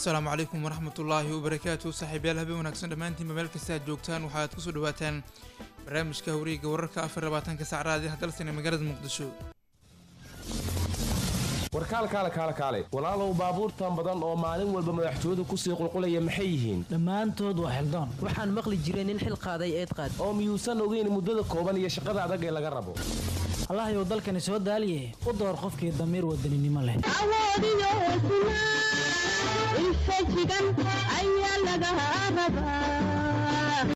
asalaamu calaykum waraxmat ullaahi wabarakaatu saaxiibyaal habeen wanaagsan dhammaantiinba meel kasta aad joogtaan waxaad kusoo dhawaataan barnaamijka hawreega wararka afar labaatanka sacraadi hadalsana magaalada muqdisho warkaal kaale kaale kaale walaalow baabuurtan badan oo maalin walba madaxtooyadu kusii qulqulaya maxay yihiin dhammaantood waa xildaan waxaan maqli jiray nin xil qaaday eed qaad oo miyuusan ogeyn muddada kooban iyo shaqada adag ee laga rabo allahayow dalkani soo daaliye u door qofkii damiir wadaninimo leh awoodiyo hesnaa infajigan ayaa laga rabaa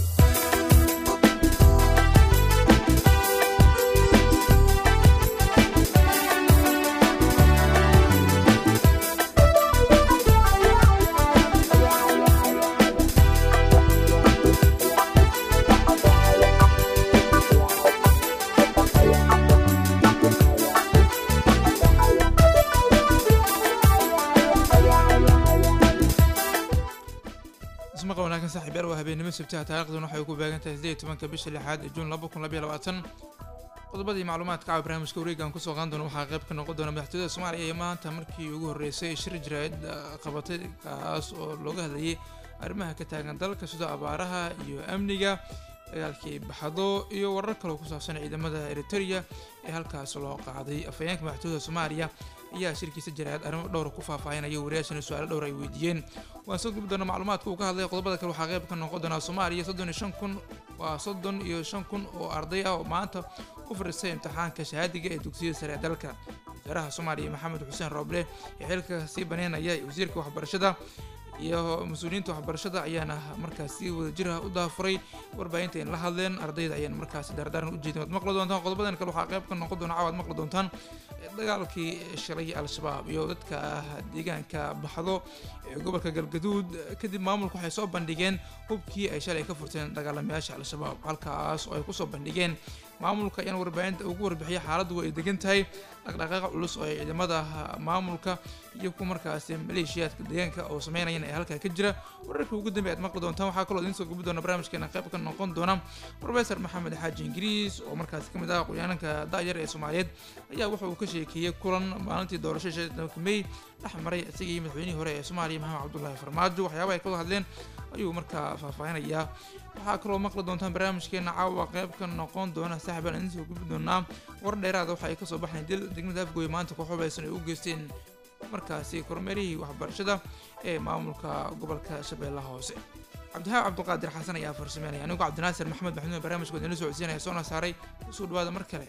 ismaqa wanaagsan saaxiibyaal waa habeenimo sabtaha taarikhdan waxay ku beegan tahay sideed iyo tobanka bisha lixaad ee juun laba kun labaiyo labaatan qodobadii macluumaadka caawa barnaamijka wareegan kusoo qaadan doona waxaa qayb ka noqon doona madaxtooyada soomaaliya ee maanta markii ugu horreysay shir jiraayad qabatay kaas oo looga hadlayay arrimaha ka taagan dalka sida abaaraha iyo amniga dagaalkii baxdo iyo warar kaloo ku saabsan ciidamada eriteria ee halkaas loo qaaday afhayeenka madaxtooyada soomaaliya ayaa shirkiisa jaraayad arrimo dhowra ku faahfaahinaya wariyaashana su-aalo dhowr ay weydiiyeen waan soo gubi doona macluumaadka uu ka hadlay qodobada kale waxaa qayb ka noqon doonaa soomaaliya soddon iyo shan kun waa soddon iyo shan kun oo arday ah oo maanta u fadhiistay imtixaanka shahaadiga ee dugsiyada sare ee dalka wasaaraha soomaaliya maxamed xuseen rooble ee xilka sii baneynaya wasiirka waxbarashada iyo mas-uuliyiinta waxbarashada ayaana markaas si wadajir ah u daafuray warbaahinta in la hadleen ardayda ayaan markaasi daardaaran u jeedin waad maqli doontaan qodobadan kale waxaa qayb ka noqon doona caawaad maqli doontaan dagaalkii shalay al-shabaab iyo dadka deegaanka baxdo ee gobolka galgaduud kadib maamulku waxay soo bandhigeen hubkii ay shalay ka furteen dagaalamayaasha al-shabaab halkaas oo ay kusoo bandhigeen maamulka ayaan warbaahinta ugu warbixiya xaaladdu ay degan tahay dhaqdhaqaaqa culus oo ay ciidamada maamulka iyo kuwa markaasi maleeshiyaadka deegaanka oo sameynayaan ee halkaa ka jira wararkii ugu dambeey aad maqli doontaan waxaa kaloo idiin soo gubi doona barnaamijkeena qayb ka noqon doona professor maxamed xaaji ingiriis oo markaasi ka mid ah aqoonyahanka da'yar ee soomaaliyeed ayaa wuxa uu ka sheekeeyey kulan maalintii doorashada shanka may dhex maray isagii madaxweynihii hore ee soomaaliya maxamed cabdullaahi farmaajo waxyaabaha ay ka wada hadleen ayuu markaa faahfaahinayaa waxaa kaloo maqli doontaan barnaamijkeena caawa qayb ka noqon doona saaxib aan idiin soo gubi doonaa war dheeraada waxa ay kasoo baxayn dil degmada afgooye maanta koox hubaysan ay u geysteen markaasi kormeerihii waxbarashada ee maamulka gobolka shabeellaha hoose cabdihaab cabdiqaadir xasan ayaa farsameynaya anigu cabdinaasir maxamed maxmuud barnaamijkood inla socodsiinaya soona saaray usoo dhawaada mar kale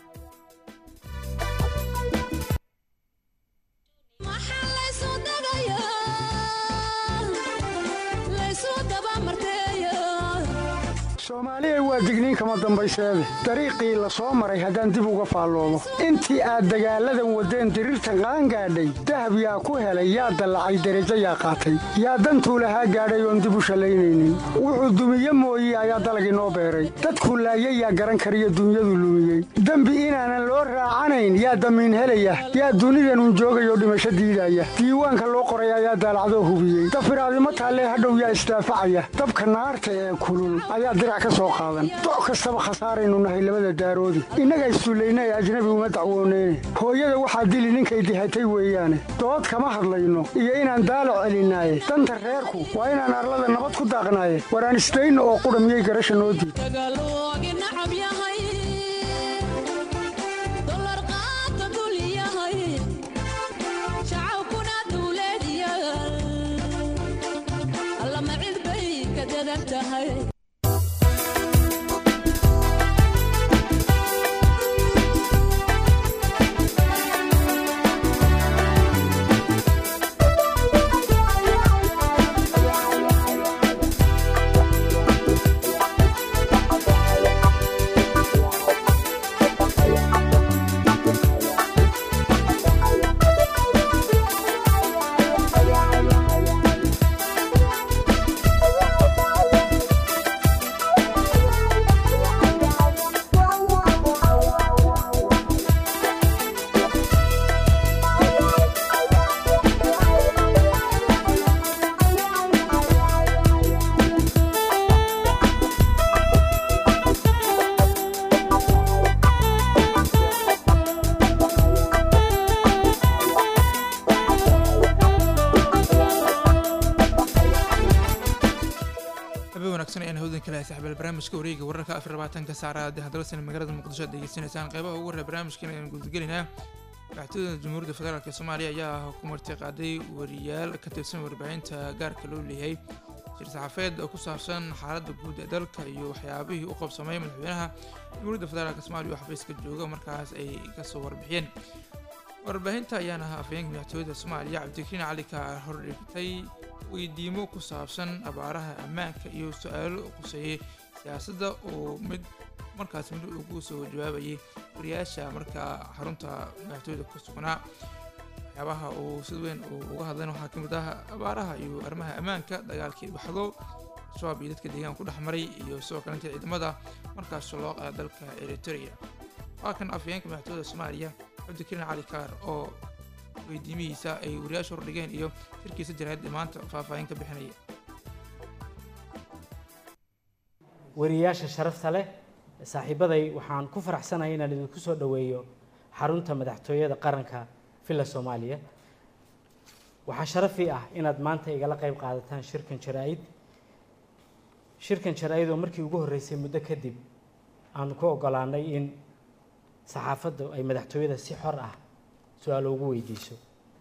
soomaaliya waa digniin kama dambayseede dariiqii la soo maray haddaan dib uga faalloobo intii aad dagaalladan waddeen diriirtan qaangaadhay dahab yaa ku helay yaa dallacay derajo yaa qaatay yaa dantuu lahaa gaadhay oon dib u shallaynaynin wuxuu dumiye mooye ayaa dalag inoo beeray dadkuu laayay yaa garan kariyo dunyadu lumiyey dembi inaanan loo raacanayn yaa damiin helaya yaa dunidanun joogayoo dhimasho diidaya diiwaanka loo qoray ayaa daalacdoo hubiyey dafiraadimo taallee hadhow yaa isdaafacaya dabka naarta ee kulul ayaa doc kastaba khasaaraynu nahay labada daaroodi innaga issullayna ee ajnabi uma dacwooneyne hooyada waxaa dili ninkay dihatay weeyaane dood kama hadlayno iyo inaan daalac celinaaye danta reerku waa inaan arlada nabad ku daaqnaaye waraan isdayno oo qudha miyay garasha noo diid barnaamijka wareega wararka afar labaatanka saacada hadalsan magaalada muqdisho aad degeysanaysaan qeybaha ugu horreya barnaamijkan ayaan guudagelaynaa madaxtooyada jamhuuriyadda federaalk soomaaliya ayaa ku marti qaaday wariyaal ka tirsan warbaahinta gaarka loo leeyahay shir saxaafeed oo ku saabsan xaaladda guud ee dalka iyo waxyaabihii u qabsamay madaxweynaha jamhuuriyadda federaalk soomaaliya oo xafiiska jooga markaas ay kasoo warbixiyeen warbaahinta ayaana ahaa afhayeenka madaxtooyada soomaaliya cabdikariin cali ka hordhigtay weydiimo ku saabsan abaaraha ammaanka iyo su-aalo quseeyey siyaasadda oo mid markaas mid ugu soo jawaabayay wariyaasha markaa xarunta madaxtooyada ku sugnaa waxyaabaha uu sid weyn uu uga hadlayna waxaa ka mid ah abaaraha iyo arrimaha ammaanka dagaalkii baxdo shabaab iyo dadka deegaanka ku dhex maray iyo sidoo kalenta ciidamada markaas loo qaada dalka eritrea waa kan afhayeenka madaxtooyada soomaaliya cabdikariin cali kaar oo weydiimihiisa ay wariyaasha hordhigeen iyo shirkiisa jaraa'id maanta faahfaahin ka bixinaya wariyaasha sharafta leh saaxiibaday waxaan ku faraxsanahay inaan idinku soo dhoweeyo xarunta madaxtooyada qaranka villa soomaaliya waxaa sharafi ah inaad maanta igala qayb qaadataan shirkan jaraa-id shirkan jaraa-id oo markii ugu horreysay muddo kadib aanu ku ogolaanay in saxaafaddu ay madaxtooyada si xor ah su-aalo ugu weydiiso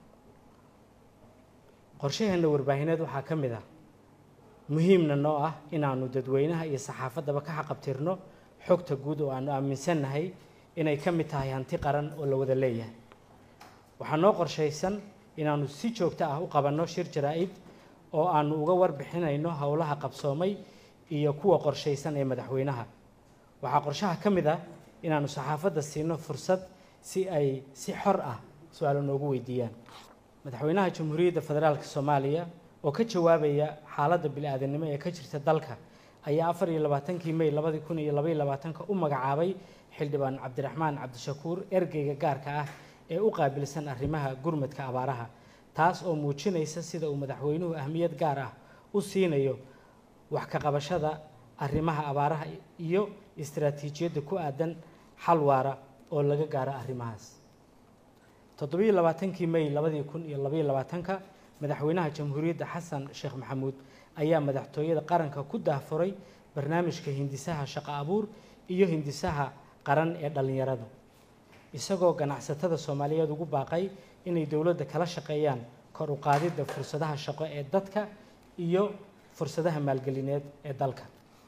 qorshaheenna warbaahineed waxaa ka mid ah muhiimna noo ah inaanu dadweynaha iyo saxaafaddaba ka xaqabtirno xogta guud oo aanu aaminsannahay inay ka mid tahay hanti qaran oo la wada leeyahay waxaa noo qorshaysan inaanu si joogto ah u qabanno shir jaraa-id oo aanu uga warbixinayno howlaha qabsoomay iyo kuwa qorshaysan ee madaxweynaha waxaa qorshaha ka mid ah inaanu saxaafadda siino fursad si ay si xor ah su-aalo noogu weydiiyaan madaxweynaha jamhuuriyadda federaalka soomaaliya oo ka jawaabaya xaaladda bili-aadanimo ee ka jirta dalka ayaa afar iyo labaatankii may labadii kun iyo labaiyo labaatanka u magacaabay xildhibaan cabdiraxmaan cabdishakuur ergeyga gaarka ah ee u qaabilsan arrimaha gurmadka abaaraha taas oo muujinaysa sida uu madaxweynuhu ahmiyad gaar ah u siinayo wax ka qabashada arrimaha abaaraha iyo istaraatiijiyadda ku aadan xal waara oo laga gaaro arrimahaas toddobiyo labaatankii may labadii kun iyo labaiyo labaatanka madaxweynaha jamhuuriyadda xasan sheekh maxamuud ayaa madaxtooyada qaranka ku daahfuray barnaamijka hindisaha shaqo abuur iyo hindisaha qaran ee dhallinyarada isagoo ganacsatada soomaaliyeed ugu baaqay inay dowladda kala shaqeeyaan kor u qaadidda fursadaha shaqo ee dadka iyo fursadaha maalgelineed ee dalka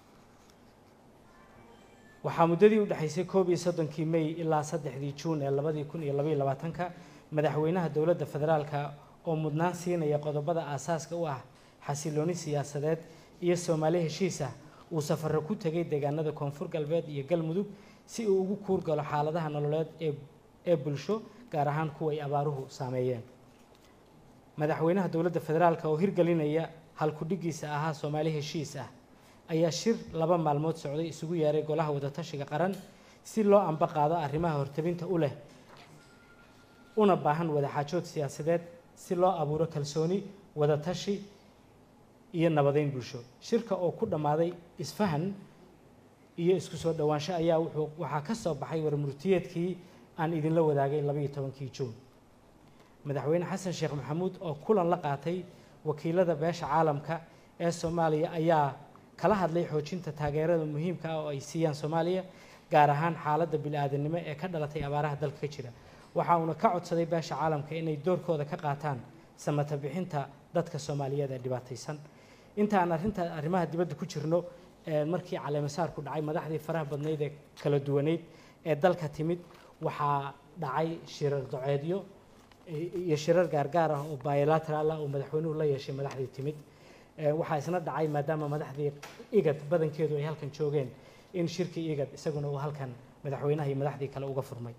waxaa muddadii u dhexaysay koob iyo soddonkii may ilaa saddexdii juun ee labadii kun iyo labaiyo labaatanka madaxweynaha dowladda federaalka oo mudnaan siinaya qodobada aasaaska u ah xasilooni siyaasadeed iyo soomaali heshiis ah uu safarro ku tegay deegaanada koonfur galbeed iyo galmudug si uu ugu kuurgalo xaaladaha nololeed ee ee bulsho gaar ahaan kuwa ay abaaruhu saameeyeen madaxweynaha dowladda federaalka oo hirgelinaya halkudhigiisa ahaa soomaali heshiis ah ayaa shir laba maalmood socday isugu yeeray golaha wadatashiga qaran si loo amba qaado arrimaha hortabinta u leh una baahan wadaxaajood siyaasadeed si loo abuuro kalsooni wadatashi iyo nabadeyn bulsho shirka oo ku dhammaaday isfahan iyo isku soo dhowaansho ayaa wuxuu waxaa ka soo baxay warmurtiyeedkii aan idinla wadaagay labaiyo tobankii juun madaxweyne xasan sheekh maxamuud oo kulan la qaatay wakiilada beesha caalamka ee soomaaliya ayaa kala hadlay xoojinta taageerada muhiimka ah oo ay siiyaan soomaaliya gaar ahaan xaaladda bili-aadanimo ee ka dhalatay abaaraha dalka ka jira waxa uuna ka codsaday beesha caalamka inay doorkooda ka qaataan samata bixinta dadka soomaaliyeed ee dhibaataysan inta aan arrinta arrimaha dibadda ku jirno markii caleemasaarku dhacay madaxdii faraha badnayd ee kala duwaneyd ee dalka timid waxaa dhacay shirar doceedyo iyo shirar gaargaar ah oo bilateral ah oo madaxweynuhu la yeeshay madaxdii timid waxaa isna dhacay maadaama madaxdii igad badankeedu ay halkan joogeen in shirkii igad isaguna uu halkan madaxweynaha iyo madaxdii kale uga furmay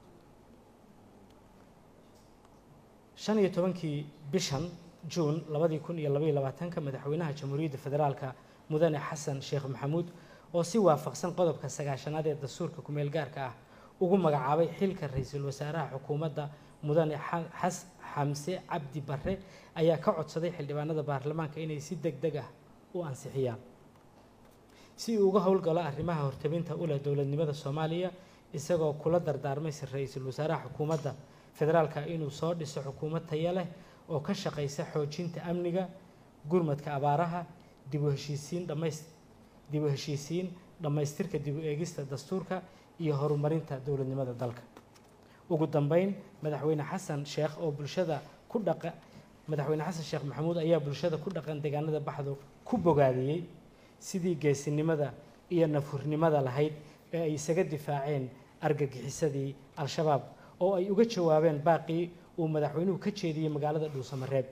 shan iyo tobankii bishan juun labadii kun iyo labaiyo labaatanka madaxweynaha jamhuuriyadda federaalka mudane xasan sheekh maxamuud oo si waafaqsan qodobka sagaashanaad ee dastuurka kumeel gaarka ah ugu magacaabay xilka ra-iisul wasaaraha xukuumadda mudane xas xamse cabdi barre ayaa ka codsaday xildhibaanada baarlamaanka inay si deg deg ah u ansixiyaan si uu uga howlgalo arrimaha hortabinta u leh dowladnimada soomaaliya isagoo kula dardaarmay ra-iisul wasaaraha xukuumadda federaalka inuu soo dhiso xukuumad taya leh oo ka shaqaysa xoojinta amniga gurmadka abaaraha dib u heshiisiin dhamays dib u heshiisiin dhammaystirka dib u eegista dastuurka iyo horumarinta dowladnimada dalka ugu dambeyn madaxweyne xasan sheekh oo bulshada ku dhaqa madaxweyne xasan sheekh maxamuud ayaa bulshada ku dhaqan deegaanada baxdo ku bogaadiyey sidii geesinimada iyo nafhurnimada lahayd ee ay isaga difaaceen argagixisadii al-shabaab oo ay uga jawaabeen baaqii uu madaxweynuhu ka jeediyey magaalada dhuusamareeb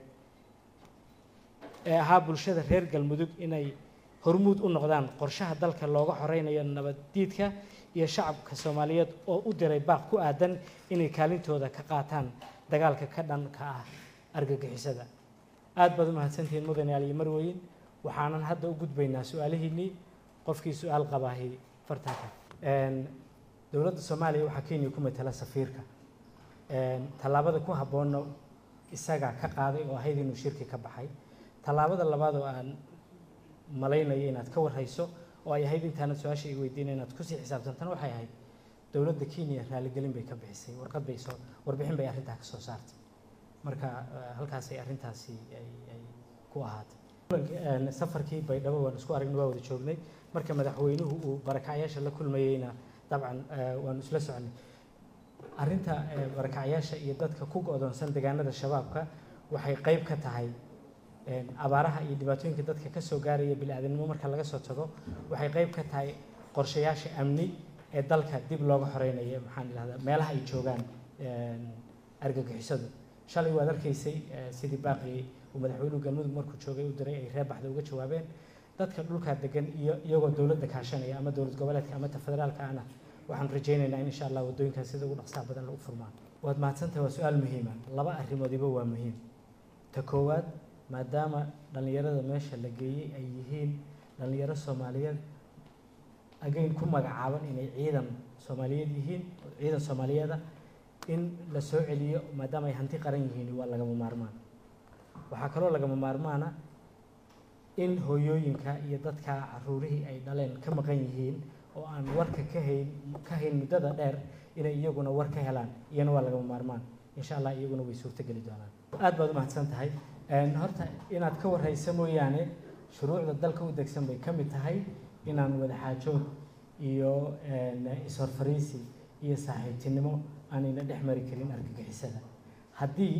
ee ahaa bulshada reer galmudug inay hormuud u noqdaan qorshaha dalka looga xoreynayo nabaddiidka iyo shacabka soomaaliyeed oo u diray baaq ku aadan inay kaalintooda ka qaataan dagaalka ka dhanka ah argagixisada aada baad u mahadsantihiin mudane aliyo marweyn waxaanan hadda u gudbaynaa su-aalihiinnii qofkii su-aal qabaahi fartanka dowladda soomaaliya waxaa kenya ku matala safiirka tallaabada ku habboonna isagaa ka qaaday oo ahayd inuu shirki ka baxay tallaabada labaad oo aan malaynayo inaad ka warhayso oo ay ahayd intaanad su-aasha i weydiina inaad kusii xisaabtantana waxay ahayd dowladda kenya raaligelin bay ka bixisay warqad bay soo warbixin bay arrintaa ka soo saartay marka halkaasay arrintaasi ay ay ku ahaatay safarkii baydhabo waan isku aragnay waa wada joognay marka madaxweynuhu uu barakacyaasha la kulmayeyna dabcan waanu isla soconay arrinta barakacyaasha iyo dadka ku go-doonsan deegaanada shabaabka waxay qayb ka tahay abaaraha iyo dhibaatooyinka dadka ka soo gaaraya bili-aadanimo marka laga soo tago waxay qayb ka tahay qorshayaasha amni ee dalka dib looga xoreynayo maxaan idhahdaa meelaha ay joogaan argagixisadu shalay waad arkaysay sidii baaqii uu madaxweynuhu galmudug markuu joogay u diray ay reer baxda uga jawaabeen dadka dhulkaa degan iyo iyagoo dowladda kaashanaya ama dowlad goboleedka ama ta federaalka ana waxaan rajaynaynaa in insha allah waddooyinkaas sida ugu dhaqsaha badan lagu furmaan waad mahadsantahay waa su-aal muhiima laba arrimoodiba waa muhiim ta koowaad maadaama dhallinyarada meesha la geeyey ay yihiin dhallinyaro soomaaliyeed agayn ku magacaaban inay ciidan soomaaliyeed yihiin ciidan soomaaliyeeda in la soo celiyo maadaama ay hanti qaran yihiin waa lagama maarmaan waxaa kaloo lagama maarmaana in hooyooyinka iyo dadka caruurihii ay dhaleen ka maqan yihiin oo aan warka ka hayn ka hayn muddada dheer inay iyaguna war ka helaan iyana waa lagama maarmaan insha allah iyaguna way suurtogeli doonaan aad baad u mahadsan tahay horta inaad ka warhaysa mooyaane shuruucda dalka u degsan bay ka mid tahay inaan wadaxaajood iyo is-horfariisi iyo saaxiibtinimo aanayna dhex mari karin argagixisada haddii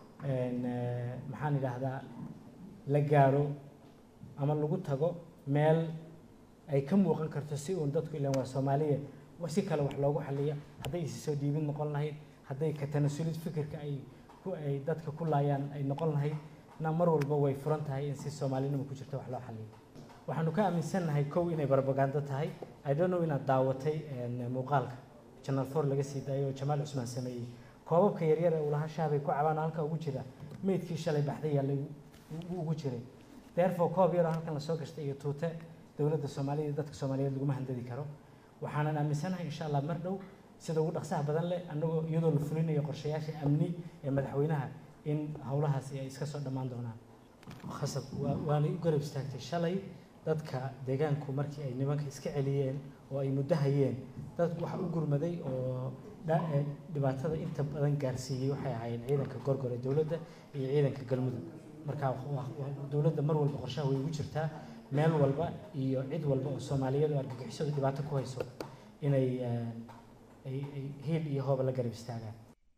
maxaan idhaahdaa la gaaro ama lagu tago meel ay ka muuqan karto si uun dadku ilaan waa soomaaliya si kale wax loogu xaliyo hadday isi soo dhiibin noqon lahayd hadday ka tanasulid fikirka ay ku ay dadka ku laayaan ay noqon lahayd na mar walba way furan tahay in si soomaalinimo ku jirto wax loo xaliyo waxaanu ka aaminsannahay kow inay barbagando tahay i don't know inaad daawatay muuqaalka channel four laga sii daayay oo jamaal cusmaan sameeyey koobabka yaryar ee ulaha shaabay ku cabaan halka ugu jira meydkii shalay baxday yaa lagu ugu jiray therefore koob yaroo halkan lasoo gashtay iyo tuute dowladda soomaaliya dadka soomaaliyeed laguma handadi karo waxaanan aaminsanahay insha allah mar dhow sida ugu dhaqsaha badan leh annagoo iyadoo la fulinayo qorshayaasha amni ee madaxweynaha in howlahaasi ay iska soo dhammaan doonaan khasab waanay u garab istaagtay shalay dadka deegaanku markii ay nimanka iska celiyeen oo ay muddo hayeen dad waxa u gurmaday oo dhibaatada inta badan gaarsiiyey waxay ahaayeen ciidanka gorgor ee dowladda iyo ciidanka galmudug marka dowladda mar walba qorshaha way ugu jirtaa meel walba iyo cid walba oo soomaaliyeed oo argagixisadu dhibaato ku hayso inay ay hiil iyo hooba la garab istaagaan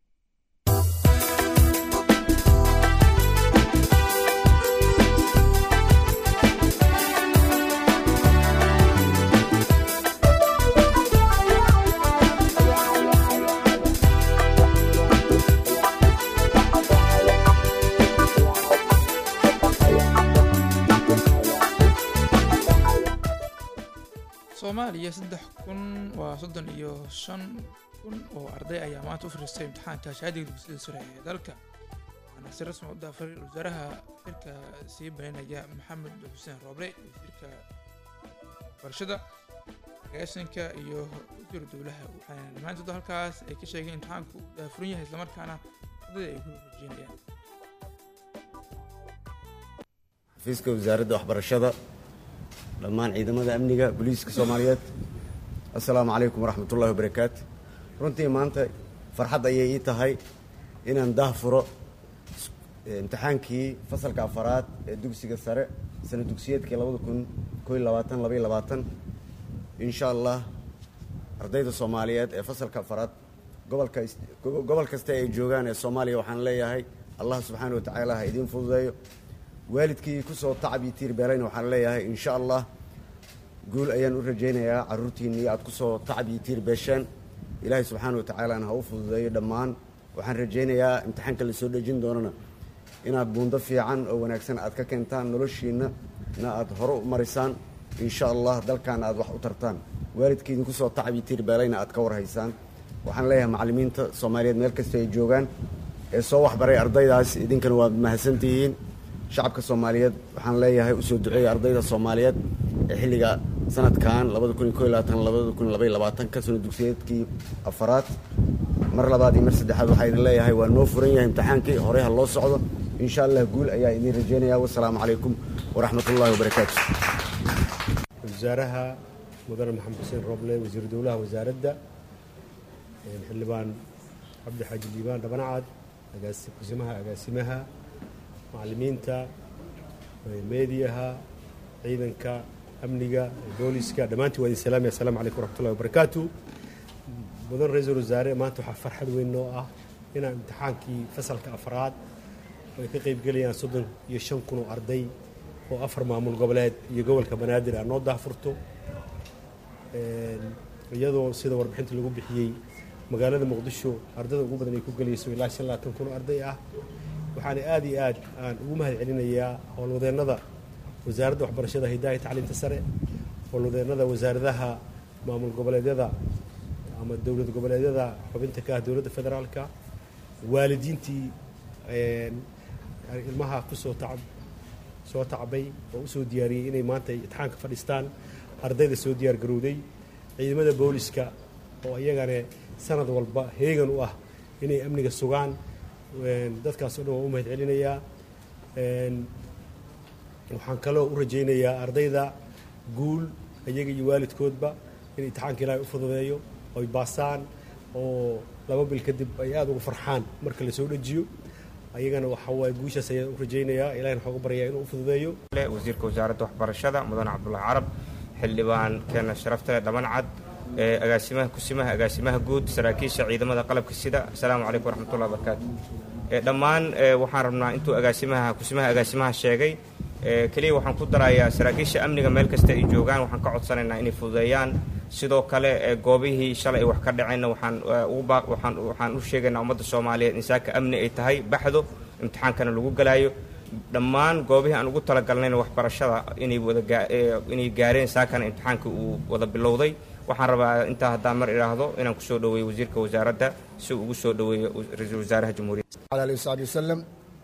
soomaaliya saddex kun waa soddon iyo shan kun oo arday ayaa maanta u fariistay imtixaanka shahaadiga dugsiyada sare ee dalka waxaana si rasmi u daafaray wasaaraha xilka sii baynaya maxamed xuseen rooble wasiirka barashada agaasinka iyo wasiiru dowlaha waxaana dhammaantood halkaas ay ka sheegeen imtixaanku uu daafuran yahay islamarkaana ardayda ay ku rajeenayaan xafiiska wasaaradda waxbarashada dhammaan ciidamada amniga booliiska soomaaliyeed assalaamu calaykum waraxmat ullahi wabarakaatu runtii maanta farxad ayay ii tahay inaan daah furo imtixaankii fasalka afaraad ee dugsiga sare sana dugsiyeedkii labada kun koo iyo labaatan laba iyo labaatan insha allah ardayda soomaaliyeed ee fasalka afaraad gobolka gobol kasta ay joogaan ee soomaaliya waxaan leeyahay allah subxaana wa tacaala ha idiin fududeeyo waalidkii kusoo tacab iyo tiir beelayna waxaan leeyahay insha allah guul ayaan u rajaynayaa carruurtiinnii aad kusoo tacab iyo tiir beesheen ilaahay subxaana wa tacaalana ha u fududeeyo dhammaan waxaan rajaynayaa imtixaanka la soo dhejin doonana inaad buundo fiican oo wanaagsan aad ka keentaan noloshiinna na aad hore u marisaan insha allah dalkaana aad wax u tartaan waalidkii idinku soo tacab iyo tiir beelayna aad ka warhaysaan waxaan leeyahay macallimiinta soomaaliyeed meel kasta ay joogaan ee soo waxbaray ardaydaas idinkana waad mahadsantihiin shacabka soomaaliyeed waxaan leeyahay usoo duceeya ardayda soomaaliyeed ee xilliga sanadkan ka sano dugsiyeedkii afaraad mar labaad iyo mar saddexaad waxaa idin leeyahay waa noo furan yahay imtixaankii horey ha loo socdo insha allah guul ayaa idin rajaynaya wasalaamu calaykum waraxmat ullahi wabarakaatu wasaaraha mudane maxamed xuseen roble wasiiru dowlaha wasaaradda xildhibaan cabdi xaaji liibaan dhabanacad kusimaha agaasimaha macallimiinta meediyaha ciidanka amniga booliska dhammaantiin waa idin salaamaya assalamu calaykum waraxmatullahi wabarakaatu mudan ra-iisul wasaare maanta waxaa farxad weyn noo ah inaan imtixaankii fasalka afraad oo ay ka qaybgelayaan soddon iyo shan kun oo arday oo afar maamul goboleed iyo gobolka banaadir aa noo daahfurto iyadoo sida warbixinta lagu bixiyey magaalada muqdisho ardada ugu badan ay ku gelayso ilaa shan labaatan kun oo arday ah waxaana aada iyo aad aan ugu mahad celinayaa howlwadeennada wasaaradda waxbarashada hidaha iyo tacliinta sare howlwadeennada wasaaradaha maamul goboleedyada ama dowlad goboleedyada xubinta ka ah dowladda federaalka waalidiintii ilmaha kusoo tacab soo tacbay oo usoo diyaariyey inay maanta imtixaanka fadhiistaan ardayda soo diyaar garowday ciidamada booliska oo iyagane sanad walba heegan u ah inay amniga sugaan dadkaas o dhan waan u mahad celinayaa waxaan kaloo u rajaynayaa ardayda guul iyaga iyo waalidkoodba in imtixaanka ilaahay u fududeeyo oy baasaan oo laba bil kadib ay aada ugu farxaan marka la soo dhejiyo ayagana waxa waaye guushaas ayaan u rajaynayaa ilahina waxaan ugu baryayaa inuu u fududeeyo wasiirka wasaaradda waxbarashada mudane cabdullahi carab xildhibaan keena sharafta leh dhabancad agaasimaha kusimaha agaasimaha guud saraakiisha ciidamada qalabka sida asalaamu calaykum waraxmatullahi wabarakaatu dhammaan waxaan rabnaa intuu agaasimaha kusimaha agaasimaha sheegay keliya waxaan ku darayaa saraakiisha amniga meel kasta ay joogaan waxaan ka codsanaynaa inay fududeeyaan sidoo kale goobihii shalay ay wax ka dhaceenna waxaan ugu baaq waxaan waxaan u sheegaynaa ummadda soomaaliyeed in saaka amni ay tahay baxdo imtixaankana lagu galaayo dhammaan goobihii aan ugu talagalnayna waxbarashada inay wada inay gaareen saakana imtixaanka uu wada bilowday waxaan rabaa intaa haddaan mar idhaahdo inaan kusoo dhoweeyo wasiirka wasaaradda si uu ugu soo dhoweeyo ra-iisul wasaaraha jamhuuriyadda على آله وصحبه وسلم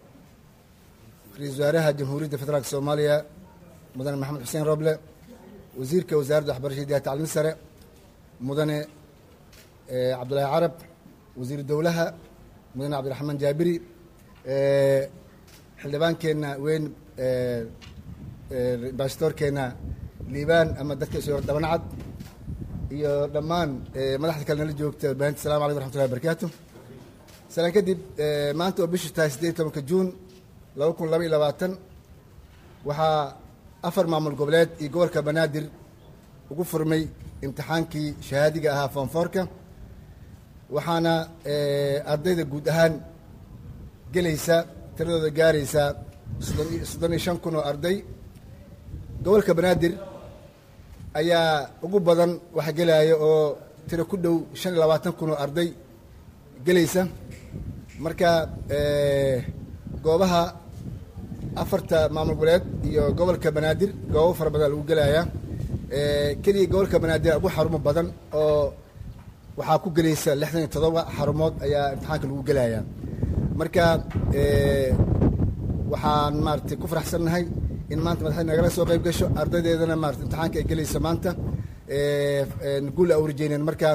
رئيس وزراء جمهورية فدرالك الصومالية مدن محمد حسين روبلة وزير كوزارة أحبار شديدة تعليم السرع مدن آه، عبد الله عرب وزير الدولة مدن عبد الرحمن جابري آه، حلبان كنا وين آه، آه، باستور كنا ليبان أما دتك سيور دبنعد iyo dhammaan eh, madaxda kale nala joogta baahinta salamu calaykum raxmatullahi wabarakaatu salaan kadib eh, maanta oo bishu tahay siddeed iyo tobanka juun laba kun laba iyo labaatan waxaa afar maamul goboleed iyo gobolka banaadir ugu furmay imtixaankii shahaadiga ahaa foonfoorka waxaana eh, ardayda guud ahaan gelaysa tiradooda gaaraysa soddon iyo- soddon iyo shan kun oo arday gobolka banaadir ayaa ugu badan waxa gelaya oo tiro ku dhow shan iyo labaatan kun oo arday gelaysa marka eh, goobaha afarta maamul goboleed iyo gobolka banaadir goobo fara badan lagu gelaya Eh, keliya gobolka banaadir ugu xarumo badan oo waxaa ku gelaysa lixdan iyo todoba xarumood ayaa imtixaanka lagu gelaya marka eh, waxaan maaragtay ku faraxsannahay in maanta madaxda nagala soo qayb gasho ardaydeedana maarata imtixaanka ay gelaysa maanta eh, eh, guul aa u rajeyneen marka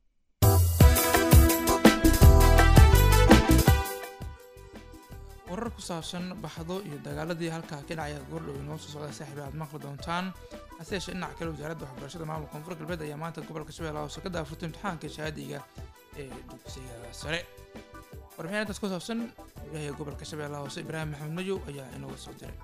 warar ku saabsan baxdo iyo dagaaladii halkaa ka dhacaya goordhow inoo soo socda saaxiib aad maqli doontaan hase yeeshee dhinaca kale wasaaradda waxbarashada maamulka koonfur galbeed ayaa maanta gobolka shabeellaha hoose ka daafurtay imtixaanka shahaadiga ee dugsiga sare warbixin intaas ku saabsan wariyaha gobolka shabeellaha hoose ibraahim maxamed mayow ayaa inooga soo diray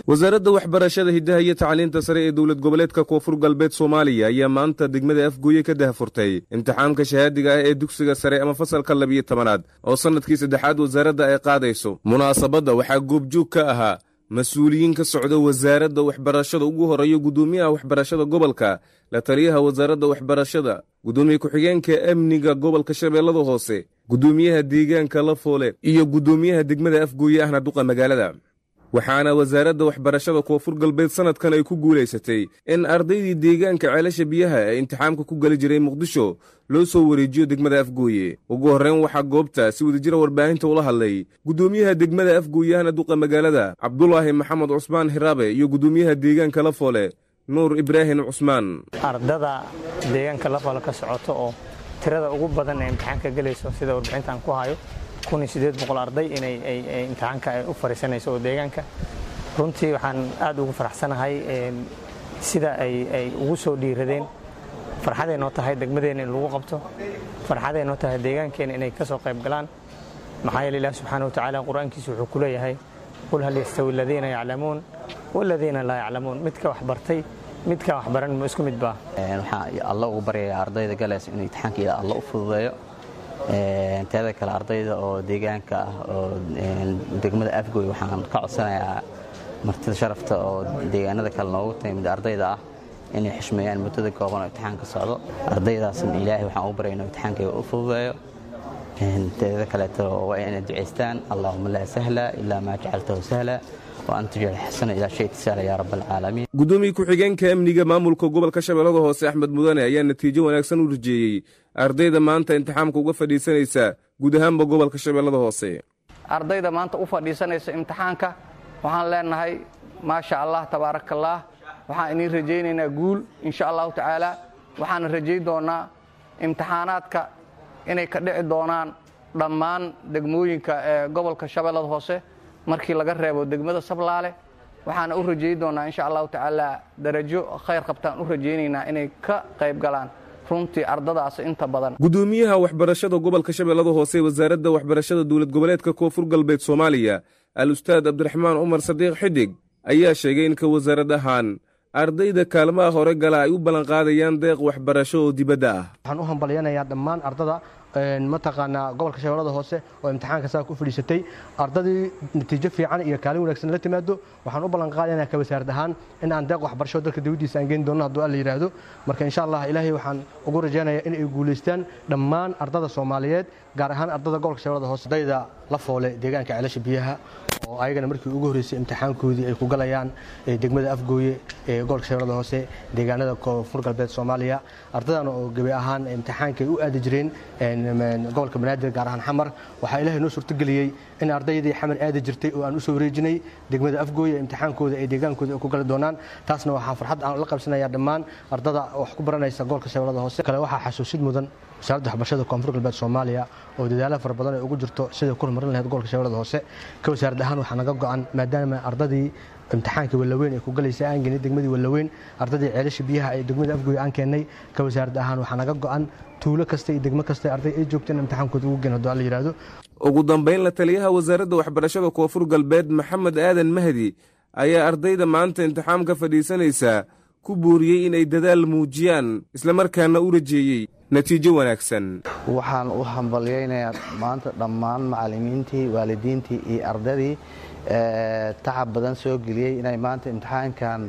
wasaaradda waxbarashada hiddaha iyo tacliinta sare ee dowlad goboleedka koonfur galbeed soomaaliya ayaa maanta degmada afgooye ka dahafurtay imtixaamka shahaadiga ah ee dugsiga sare ama fasalka labiyo tobanaad oo sannadkii saddexaad wasaaradda ay qaadayso munaasabadda waxaa goobjoog ka ahaa mas-uuliyiin ka socda wasaaradda waxbarashada ugu horeeya guddoomiyaha waxbarashada gobolka la taliyaha wasaaradda waxbarashada guddoomiye ku-xigeenka amniga gobolka shabeellada hoose guddoomiyaha deegaanka lafoole iyo guddoomiyaha degmada afgooye ahna duqa magaalada waxaana wasaaradda waxbarashada koonfur galbeed sannadkan ay ku guulaysatay in ardaydii deegaanka ceelasha biyaha ee imtixaamka ku geli jiray muqdisho loo soo wareejiyo degmada afgooye ugu horreyn waxaa goobta si wadajira warbaahinta ula hadlay guddoomiyaha degmada afgooye ahna duqa magaalada cabdulaahi maxamed cusmaan hiraabe iyo guddoomiyaha deegaanka lafoole nuur ibraahim cusmaan ardada deegaanka lafoole ka socoto oo tirada ugu badan ee imtixaanka gelayso sida warbixintaan ku hayo arday inay imtixaanka u fariisanayso oo deegaanka runtii waxaan aad ugu faraxsanahay sida ay ugu soo dhiiradeen farxaday noo tahay degmadeena in lagu qabto farxaday noo tahay deegaankeena inay ka soo qayb galaan maxaa yeele ilaah subxaana wa tacaala qur-aankiisa wuxuu ku leeyahay qul hal yastawi aladiina yaclamuun waladiina laa yaclamuun midka wax bartay midka wax baran ma isku mid baa waxaan alla ugu baryayaa ardayda galaysa inuu imtixaanka alla u fududeeyo teeda kale ardayda oo deegaanka ah oo degmada afgoy waxaan ka codsanayaa martida sharafta oo deegaanada kale noogu timid ardayda ah inay xishmeeyaan muddada kooban oo imtixaanka socdo ardaydaasna ilaahay waxaan ugu baryay inuu imtixaanka u fududeeyo teeda kaleeto waa inay ducaystaan allahuma laa sahla ilaa maa jacaltahu sahla guddoomiye ku-xigeenka amniga maamulka gobolka shabeellada hoose axmed mudane ayaa natiijo wanaagsan u rajeeyey ardayda maanta imtixaamka uga fadhiisanaysa guud ahaanba gobolka shabeellada hoose ardayda maanta u fadhiisanaysa imtixaanka waxaan leenahay maasha allah tabaaraka allaah waxaan idiin rajaynaynaa guul insha allahu tacaala waxaana rajayn doonaa imtixaanaadka inay ka dhici doonaan dhammaan degmooyinka ee gobolka shabeellada hoose markii laga reebo degmada sablaale waxaana u rajayi doonaa insha allahu tacaala darajo khayr qabtaan u rajaynaynaa inay ka qayb galaan runtii ardadaas inta badan guddoomiyaha waxbarashada gobolka shabeellada hoose wasaaradda waxbarashada dowlad goboleedka koonfur galbeed soomaaliya al ustaad cabdiraxmaan cumar sadiiq xidig ayaa sheegay in ka wasaarad ahaan ardayda kaalmaha hore gala ay u ballanqaadayaan deeq waxbarasho oo dibadda ah waxaan u hambalyanayaa dhammaan ardada mataqaanaa gobolka shabeellada hoose oo imtixaanka saa ku fadhiisatay ardadii natiijo fiican iyo kaalin wanaagsan la timaado waxaan u ballan qaadaynaa ka wasaarad ahaan in aan deeq waxbarasho dalka dawladdiisa aan geyn doono hadduu alla yidhaahdo marka insha allah ilaahay waxaan ugu rajaynayaa in ay guulaystaan dhammaan ardada soomaaliyeed gaar ahaan ardada gobolka shabeellada hoose ardayda la foole deegaanka ceelasha biyaha oo ayagana markii ugu horreysay imtixaankoodii ay ku galayaan degmada afgooye ee gobolka shabeellada hoose deegaanada koonfur galbeed soomaaliya ardadan oo gebi ahaan imtixaanka ay u aadi jireen gobolka banaadir gaar ahaan xamar waxaa ilaahay noo suurtageliyey in ardaydii xamar aadi jirtay oo aan u soo wareejinay degmada afgooye imtixaankooda ee deegaankooda ay ku gali doonaan taasna waxaa farxad aan la qabsanayaa dhammaan ardada wax ku baranaysa gobolka shabeellada hoose kale waxaa xasuusid mudan wasaaradda waxbarashada koonfur galbeed soomaaliya oo dadaalo fara badan ay ugu jirto siday ku horumarin lahayd gobolka shabeellada hoose ka wasaarad ahaan waxaa naga go-an maadaama ardadii imtixaanka wallaweyn ee ku galaysa aan geenay degmadii wallaweyn ardadii ceelasha biyaha ee degmada afgooy aan keennay ka wasaarad ahaan waxaa naga go-an tuulo kasta iyo degmo kasta arday ay joogto in imtixaankooda ugu geen hadduu alla yidhaahdo ugu dambayn la taliyaha wasaaradda waxbarashada koonfur galbeed maxamed aadan mahdi ayaa ardayda maanta imtixaamka fadhiisanaysa ku booriyey inay dadaal muujiyaan islamarkaana u rajeeyey natiijo wanaagsan waxaan u hambalyaynayaa maanta dhammaan macallimiintii waalidiintii iyo ardadii tacab badan soo geliyey inay maanta imtixaankan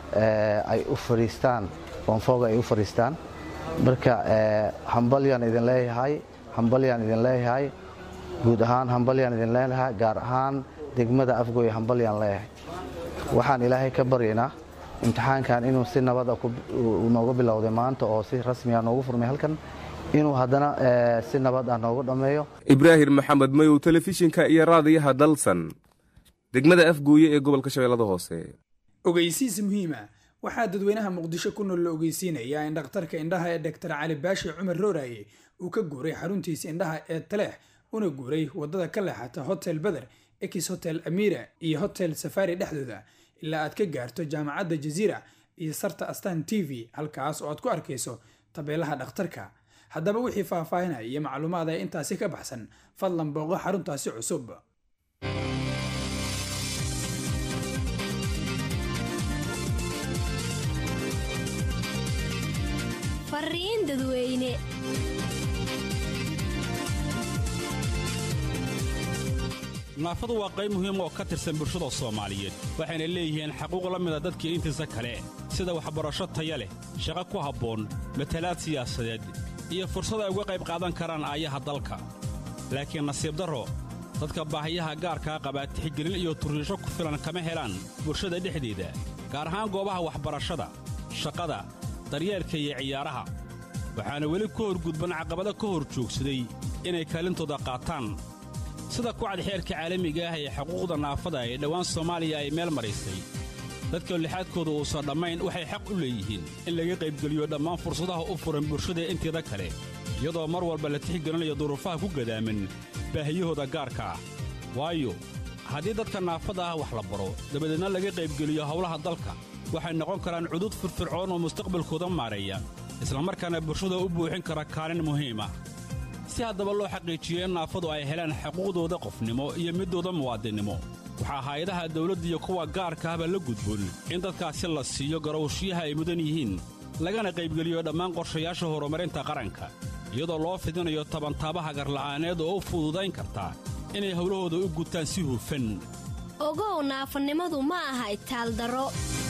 ay u fadhiistaan foonfooga ay u fadhiistaan marka hambalyaan idin leeyahay hambalyaan idin leeyahay guud ahaan hambalyaan idin leeyahay gaar ahaan degmada afgooye hambalyaan leeyahay waxaan ilaahay ka baryaynaa imtixaankan inuu si nabada nooga bilowday maanta oo si rasmiga noogu furmay halkan inuu haddana si nabad ah noogu dhammeeyo ibraahim maxamed mayow telefishinka iyo raadiyaha dalsan degmada afgooye ee gobolka shabeellada hoose ogeysiis muhiima waxaa dadweynaha muqdisho ku nool la ogeysiinayaa in dhakhtarka indhaha ee doktor cali baashi cumar rooraye uu ka guuray xaruntiisa indhaha ee taleex una guuray waddada ka leexata hotel beder ekis hotel amira iyo hotel safari dhexdooda ilaa aad ka gaarto jaamacadda jaziira iyo sarta astan t v halkaas oo aad ku arkayso tabeelaha dhakhtarka haddaba wixii faahfaahinaya iyo macluumaad ee intaasi ka baxsan fadlan booqo xaruntaasi cusub fariin dadweyne naafadu waa qayb muhiim oo ka tirsan bulshada soomaaliyeed waxayna leeyihiin xaquuq la mida dadkii intiisa kale sida waxbarasho taya leh shaqo ku habboon matalaad siyaasadeed iyo fursad ay uga qayb qaadan karaan aayaha dalka laakiin nasiib darro dadka baahiyaha gaarkaa qabaa tixgelin iyo turriisho ku filan kama helaan bulshada dhexdeeda gaar ahaan goobaha waxbarashada shaqada daryeelka iyo ciyaaraha waxaana weli ku horgudban caqabado ka hor joogsaday inay kaalintooda qaataan sida kucad xeerka caalamiga ah ee xuquuqda naafada ee dhowaan soomaaliya ay meel maraysay dadka lixaadkooda uusan dhammayn waxay xaq u leeyihiin in laga qaybgeliyo dhammaan fursadaha u furan bulshada inteeda kale iyadoo mar walba la tixgelinayo duruufaha ku gadaaman baahiyahooda gaarka ah waayo haddii dadka naafada ah wax la baro dabadeedna laga qaybgeliyo howlaha dalka waxay noqon karaan cudud firfircoon oo mustaqbalkooda maareeya islamarkaana bulshada u buuxin kara kaalin muhiim ah si haddaba loo xaqiijiyo in naafadu ay helaan xuquuqdooda qofnimo iyo middooda muwaadinnimo waxaa hay-adaha dawladda iyo kuwa gaarka ahba la gudboon in dadkaasi la siiyo garowshiyaha ay mudan yihiin lagana qaybgeliyo dhammaan qorshayaasha horumarinta qaranka iyadoo loo fidinayo tabantaabaha garla'aaneed oo u fududayn karta inay howlahooda u gutaan si hufan ogow naafanimadu ma aha itaaldaro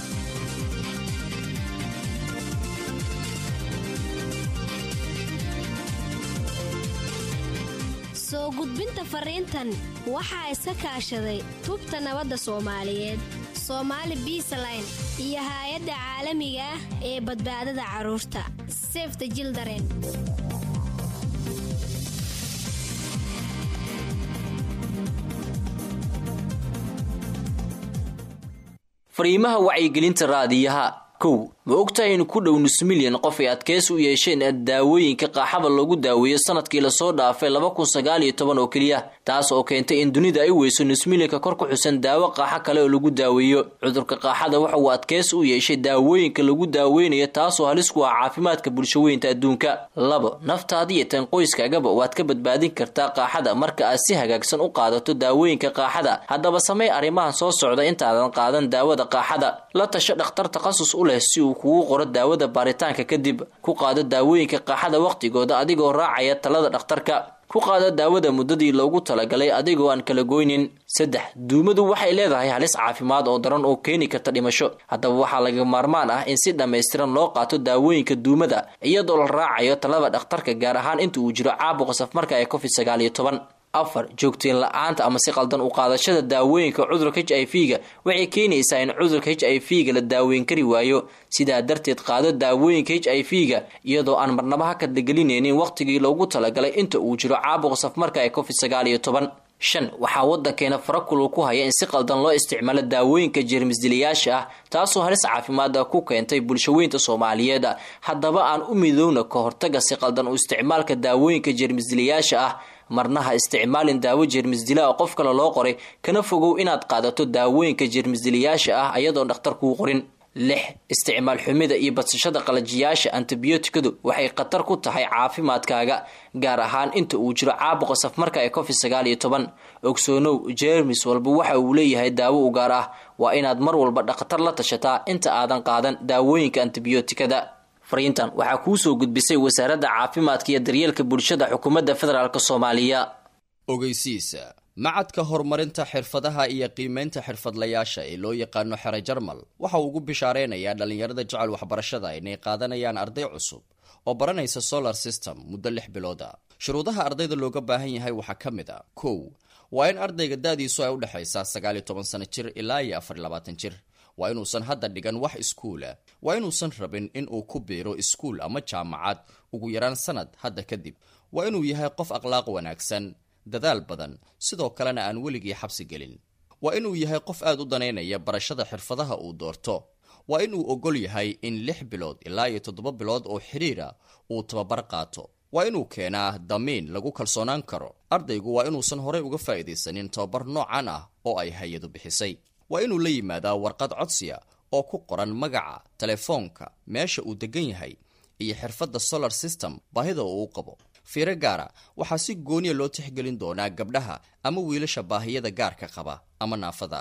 soo gudbinta fariintan waxaa iska kaashaday tubta nabadda soomaaliyeed soomaali biisaline iyo haay-adda caalamiga ah ee badbaadada carruurta sefta jildaren fariimaha wacyigelinta raadiyaha kow ma ogtahay in ku dhow nus milyan qof ay adkeys u yeesheen daawooyinka qaaxada lagu daaweeyo sanadkii lasoo dhaafay laba kun sagaal iyo toban oo keliya taas oo keentay in dunida ay weyso nus milyanka kor ku xusan daawo qaaxo kale oo lagu daaweeyo cudurka qaaxada waxa uu adkeys u yeeshay daawooyinka lagu daaweynayo taasoo halis ku ah caafimaadka bulshaweynta adduunka labo naftaada iyo tan qoyskaagaba waad ka badbaadin kartaa qaaxada marka aad si hagaagsan u qaadato daawooyinka qaaxada haddaba samey arrimahan soo socda intaadan qaadan daawada qaaxada la tasho dhakhtar takhasus u leh si uu kugu qoro daawada baaritaanka kadib ku qaado daawooyinka qaaxada wakhtigooda adigoo raacaya talada dhakhtarka ku qaado daawada muddadii loogu talagalay adigoo aan kala goynin saddex duumadu waxay leedahay halis caafimaad oo daran oo keeni karta dhimasho haddaba waxaa laga maarmaan ah in si dhammaystiran loo qaato daawooyinka duumada iyadoo la raacayo talada dhakhtarka gaar ahaan inta uu jiro caabuqa safmarka ee covid sagaal iyo toban afar joogteen la-aanta ama si qaldan u qaadashada daawooyinka cudurka h i v ga waxay keenaysaa in cudurka h i v ga la daaweyn kari waayo sidaa darteed qaado daawooyinka h i v ga iyadoo aan marnaba ha kadlagelinaynin wakhtigii loogu talagalay inta uu jiro caabuqa safmarka ee covid sagaal iyo toban shan waxaa waddankeena farakulul ku haya in si qaldan loo isticmaalo daawooyinka jeermisdilayaasha ah taasoo halis caafimaada ku keentay bulshaweynta soomaaliyeed haddaba aan u midowna ka hortaga si qaldan u isticmaalka daawooyinka jeermisdilayaasha ah marna ha isticmaalin daawo jeermisdila oo qof kale loo qoray kana fogow inaad qaadato daawooyinka jeermisdilayaasha ah ayadoon dhakhtar kuu qorin lix isticmaal xumida iyo badsashada qalajiyaasha antibiyootikadu waxay khatar ku tahay caafimaadkaaga gaar ahaan inta uu jiro caabuqa safmarka ee covid sagaal iyo toban ogsoonow jeermis walba waxa uu leeyahay daawo u gaar ah waa inaad mar walba dhakhtar la tashataa inta aadan qaadan daawooyinka antibiyootikada fariintan waxaa kuu soo gudbisay wasaaradda caafimaadka iyo daryeelka bulshada xukuumadda federaalk soomaaliya ogeysiisa macadka horumarinta xirfadaha iyo qiimaynta xirfadlayaasha ee loo yaqaano xere jarmal waxa uu ugu bishaareynayaa dhallinyarada jecel waxbarashada inay qaadanayaan arday cusub oo baranaysa solar system muddo lix bilooda shuruudaha ardayda looga baahan yahay waxaa ka mid a kow waa in ardayga da-diisu ay udhexaysaa sagaal iyo toban sano jir ilaa iyo afar iyo labaatan jir waa inuusan hadda dhigan wax iskuula waa inuusan rabin in uu ku biiro iskuul ama jaamacad ugu yaraan sanad hadda kadib waa inuu yahay qof akhlaaq wanaagsan dadaal badan sidoo kalena aan weligii xabsi gelin waa inuu yahay qof aad u danaynaya barashada xirfadaha uu doorto waa inuu ogol yahay in lix bilood ilaa iyo toddoba bilood oo xidhiira uu tababar qaato waa inuu keenaa damiin lagu kalsoonaan karo ardaygu waa inuusan horey uga faa'iidaysanin tababar noocan ah oo ay hay-adu bixisay waa inuu la yimaadaa warqad codsiya oo ku qoran magaca telefoonka meesha uu degan yahay iyo xirfadda solar system baahida uu u qabo fiiro gaara waxaa si gooniya loo tixgelin doonaa gabdhaha ama wiilasha baahiyada gaarka qaba ama naafada ah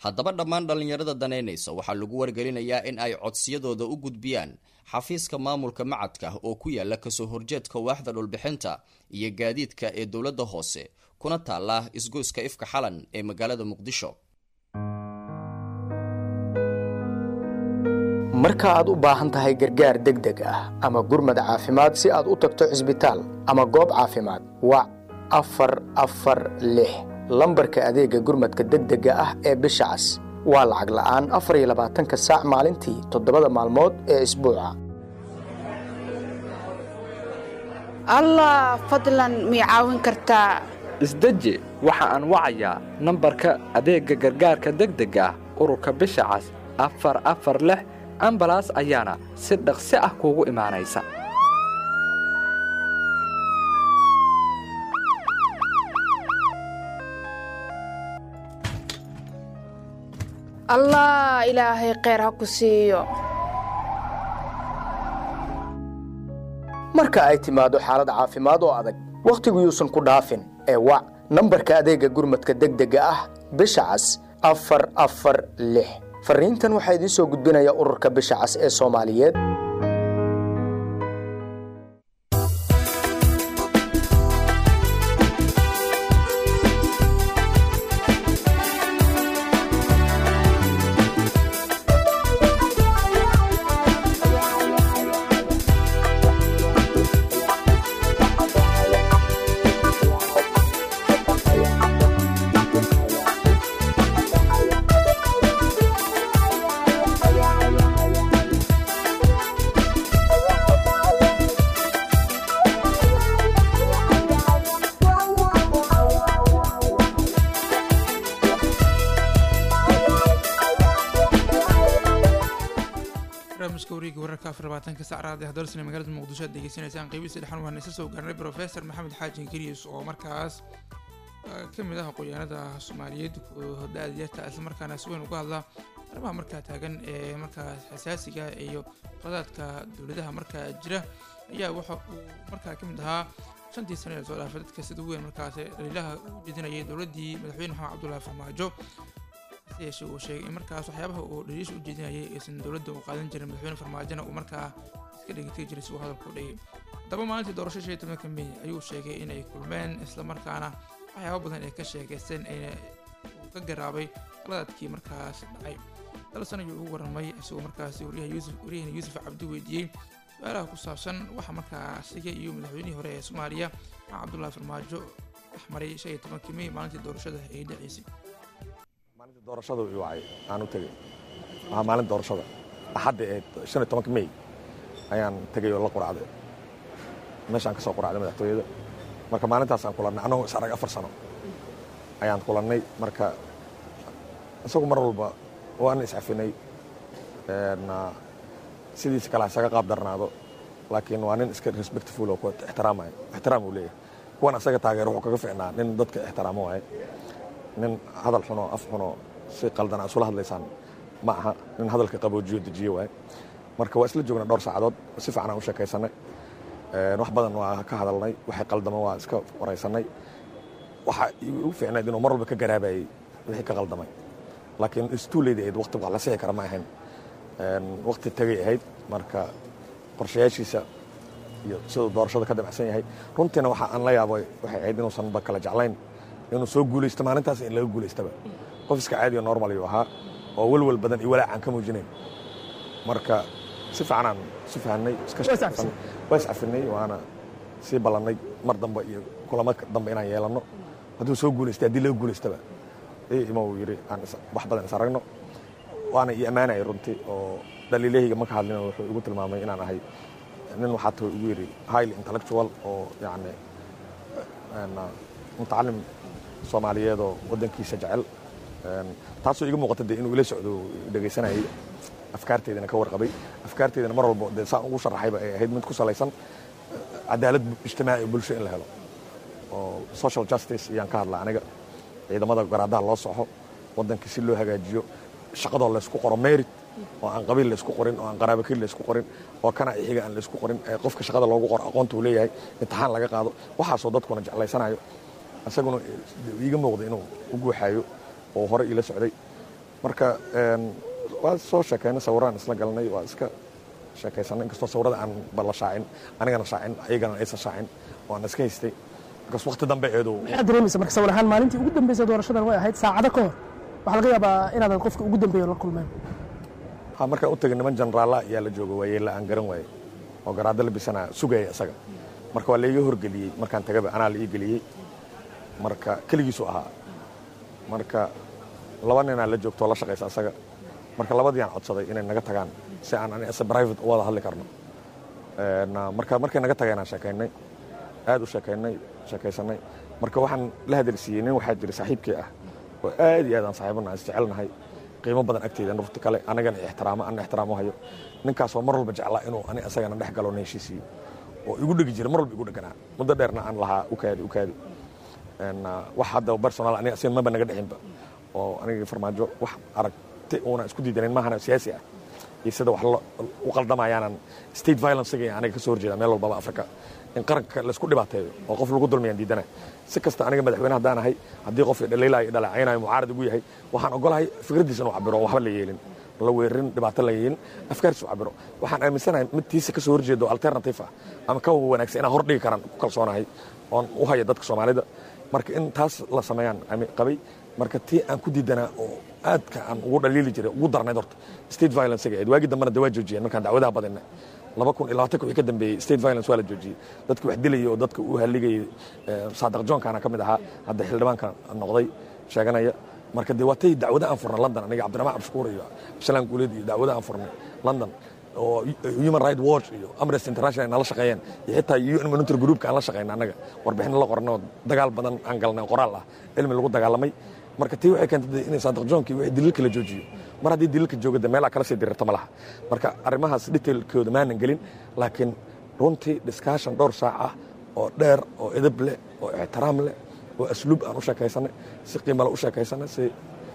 haddaba dhammaan dhallinyarada danaynaysa waxaa lagu wargelinayaa in ay codsiyadooda u gudbiyaan xafiiska maamulka macadka oo ku yaala kasoo horjeedka waaxda dhulbixinta iyo gaadiidka ee dowladda hoose kuna taala isgoyska ifka xalan ee magaalada muqdisho marka aad u baahan tahay gargaar degdeg ah ama gurmad caafimaad si aad u tagto cisbitaal ama goob caafimaad wac afar afar lix lambarka adeega gurmadka degdega ah ee bisha cas waa lacag la'aan afar iyo labaatanka saac maalintii toddobada maalmood ee isbuuca allah fadlan mii caawin kartaa isdeji waxa aan wacayaa nambarka adeegga gargaarka degdega ah ururka bisha cas afar afar lix ambalaas ayaana si dhaqsi ah kuugu imaanaysa allah ilaahay kheyr ha ku siiyo marka ay timaado xaalad caafimaad oo adag wakhtigu yuusan ku dhaafin ee wac nambarka adeegga gurmadka degdega ah bisha cas afar afar lix farriintan waxaa idiin soo gudbinaya ururka bisha cas ee soomaaliyeed barnaamijka wareega wararka afar labaatanka sac raadi hadalsina magaalada muqdisho aad degeysanaysaan qeybihiisa dhexan waxaan isa soo gaarnay professor maxamed xaaji kariis oo markaas ka mid ah aqoonyahanada soomaaliyeed da-adyarta islamarkaana si weyn uga hadla arrimaha markaa taagan ee markaas xasaasiga iyo qadaadka dowladaha markaa jira ayaa waxa uu markaa ka mid ahaa shantii sano ee soo dhaafay dadka sida weyn markaas dhaliilaha u jeedinayay dowladdii madaxweyne maxamed cabdullaahi farmaajo hase yeeshee uu sheegay in markaas waxyaabaha uu dhaliisha u jeedinayay aysan dowladda u qaadan jirin madaxweyne farmaajona uu markaa iska dhegeytay jiray si uu hadalku dhigay haddaba maalintii doorasho shan iyo tobanka mey ayuu sheegay inay kulmeen islamarkaana waxyaaba badan ay ka sheegeysteen ayna uu ka garaabay qaladaadkii markaas dhacay dalsan ayuu ugu warramay isagoo markaasi waryaha yuusuf waryahana yuusuf cabdi weydiiyey su-aalaha ku saabsan waxa markaa asiga iyo madaxweynihii hore ee soomaaliya maxaa cabdullaahi farmaajo axmaray shan iyo tobankii mey maalintii doorashada ay dhaceysay doorashada uu wacay aan u tegey waxaa maalin doorashada axadda ee shan iyo tobanka mey ayaan tegey oo la quracday meeshaan ka soo quracday madaxtooyada marka maalintaasaan kulannay annagoo is arag afar sano ayaan kulannay marka isagu mar walba waan iscafinay sidiisa kale isaga qaab darnaado laakiin waa nin iska respectful oo ixtiraamaya ixtiraam uu leeyahay kuwan asaga taageer wuxuu kaga ficnaa nin dadka ixtiraamo waaye nin hadal xunoo af xunoo si qaldan aa isula hadlaysaan ma aha nin hadalka qaboojiyo dejiye waaye marka waa isla joognay dhowr saacadood si fiican aan u sheekaysanay wax badan waa ka hadalnay waxay qaldama waa iska waraysanay waxa igu fiicnayd inuu mar walba ka garaabayay wixii ka qaldamay laakiin istuuleyda ahayd waqti wax la sixi kara ma ahayn waqti tagay ahayd marka qorshayaashiisa iyo siduu doorashada ka damacsan yahay runtiina waxa aan la yaabay waxay ahayd inuusan ba kala jeclayn inuu soo guulaysto maalintaas in laga guulaystaba qof iska caadiyo normal ayuu ahaa oo welwel badan iyo walaac aan ka muujinayn marka si fiicanaan isu fahanay waa iscafinay waana sii ballannay mar dambe iyo kulamo dambe inaan yeelanno hadduu soo guulaystay haddii laga guulaystaba ima uu yidhi aan wax badan is aragno waana ii ammaanayay runtii oo dhaliilahayga ma ka hadlin wuxuu igu tilmaamay inaan ahay nin waxaa tuu igu yidhi highly intellectual oo yacni mutacalim soomaaliyeed oo waddankiisa jecel taasoo iga muuqata dee inuu ila socdo dhegaysanayay afkaarteydana ka warqabay afkaarteydana mar walbo dee saan ugu sharaxayba ay ahayd mid ku salaysan cadaalad ijtimaaci oo bulsho in la helo oo social justice ayaan ka hadlaa aniga ciidamada garaadaha loo soxo waddanka si loo hagaajiyo shaqadoo laysku qoro merit oo aan qabiil laysku qorin oo aan qaraabakil laysku qorin oo kana ixiga aan laysku qorin ee qofka shaqada loogu qoro aqoonta uu leeyahay imtixaan laga qaado waxaasoo dadkuna jeclaysanayo isaguna iiga muuqda inuu u guuxaayo oo hore iila socday marka waa soo sheekaynay sawiraan isla galnay waa iska sheekaysanay inkastoo sawirada aan bala shaacin anigana shaacin ayagana aysan shaacin oo aan iska haystay markaas waqti dambe eedu maxaad dareemaysa marka sawir ahaan maalintii ugu dambeysay doorashadan way ahayd saacado ka hor waxaa laga yaabaa inaadan qofka ugu dambeeyo la kulmeen ha markaan u tegay niman jeneraalla ayaa la jooga waayey la aan garan waayey oo garaado la bisanaa sugaya isaga marka waa laiga horgeliyey markaan tagaba anaa la ii geliyey marka keligiisu ahaa marka laba ninaa la joogto oo la shaqaysa asaga marka labadiiaan codsaday inay naga tagaan si aan ani ase private u wada hadli karno marka markay naga tageenaan sheekaynay aad u sheekaynay sheekaysanay marka waxaan la hadalsiiyey nin waxaa jira saaxiibkii ah oo aad iyo aad aan saaxiibanahay isjecelnahay qiimo badan agteeda nurti kale anagana ixtiraamo ana ixtiraamo hayo ninkaasoo mar walba jeclaa inuu ani asagana dhex galo na heshiisiiyo oo igu dhegi jira mar walba igu dheganaa muddo dheerna aan lahaa ukaadi ukaadi wax hadda personal aniga asiga maba naga dhexinba oo aniga farmaajo wax aragti uuna isku diidanayn maahana siyaasi ah iyo sida wax u qaldamayaanan state violencega aniga ka soo horjeeda meel walbaba africa in qaranka laisku dhibaateeyo oo qof lagu dulmayaan diidana si kasta aniga madaxweyne haddaan ahay haddii qof dhaliilaayo dhaleecaynayo mucaarad ugu yahay waxaan ogolahay fikraddiisa inuu cabiro waxba la yeelin la weerarin dhibaato la yeelin afkaartiisa u cabiro waxaan aaminsanahay mid tiisa ka soo horjeedo alternative ah ama ka wanaagsan inaan hordhigi karaan ku kalsoonahay oon u haya dadka soomaalida marka in taas la sameeyaan qabay marka tii aan ku diidanaa oo aadka aan ugu dhaliili jiray ugu darnayd horta state violence-ga eed waagii dambena de waa joojiyeen markaan dacwadaha badinna laba kun iyo labaatanka wixii ka dambeeyey state violence waa la joojiyey dadki wax dilayay oo dadka u halligayay saadiq johnkaana ka mid ahaa hadda xildhibaanka noqday sheeganaya marka dee waa tay dacwada aan furnay london aniga cabdiraxmaan cabshukuur iyo absalaan guuleed iyo dacwada aan furnay london oo human right watch iyo amnesty international nala shaqeeyeen iyo xitaa un monitor groupka aan la shaqeyna annaga warbixin la qornay oo dagaal badan aan galnay oo qoraal ah cilmi lagu dagaalamay marka tii waxay keentay inay saadiq johnki wixii daliilka la joojiyo mar haddii daliilka jooga de meelaa kala sii dirirta ma laha marka arrimahaas detailkooda maanan gelin laakiin runtii discussion dhowr saac ah oo dheer oo edab leh oo ixtiraam leh oo asluub aan u sheekaysanay si qiimale u sheekaysanay si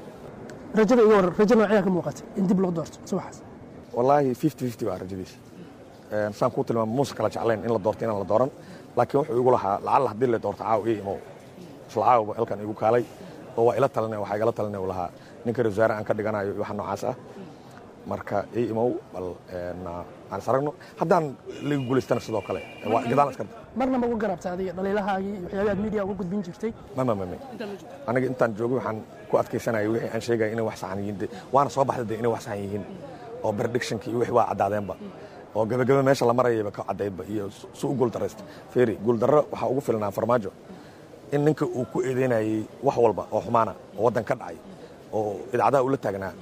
rajada iga waran rajo noocyaa ka muuqatay in dib loo doorto subaxaas wallaahi fifty fifty waa rajadiisa saan kuu tilmaama muusa kala jeclayn in la doorto inaan la dooran laakiin wuxuu igu lahaa lacalla haddii la doorto caawa ii imow isla caawaba halkan igu kaalay oo waa ila talinay waxaa igala talinay uu lahaa ninka wasaare aan ka dhiganayo iyo waxa noocaas ah marka ii imow bal aan is aragno haddaan laga guulaystana sidoo kale waa gadaan iska marna ma uga garabta adiga dhaliilahaagii iyo waxyaabaha aad media uga gudbin jirtay mama mame aniga intaan joogay waxaan ku adkaysanayay wixii aan sheegaya inay wax saxan yihiin de waana soo baxday de inay wax saxan yihiin oo predictionki iyo wixii waa caddaadeenba oo gabagaba meesha la marayayba ka caddaydba iyo si u guuldaraysta feeri guuldarro waxaa ugu filnaa farmaajo in ninka uu ku eedeynayay wax walba oo xumaana oo waddan ka dhacay oo idaacadaha ula taagnaa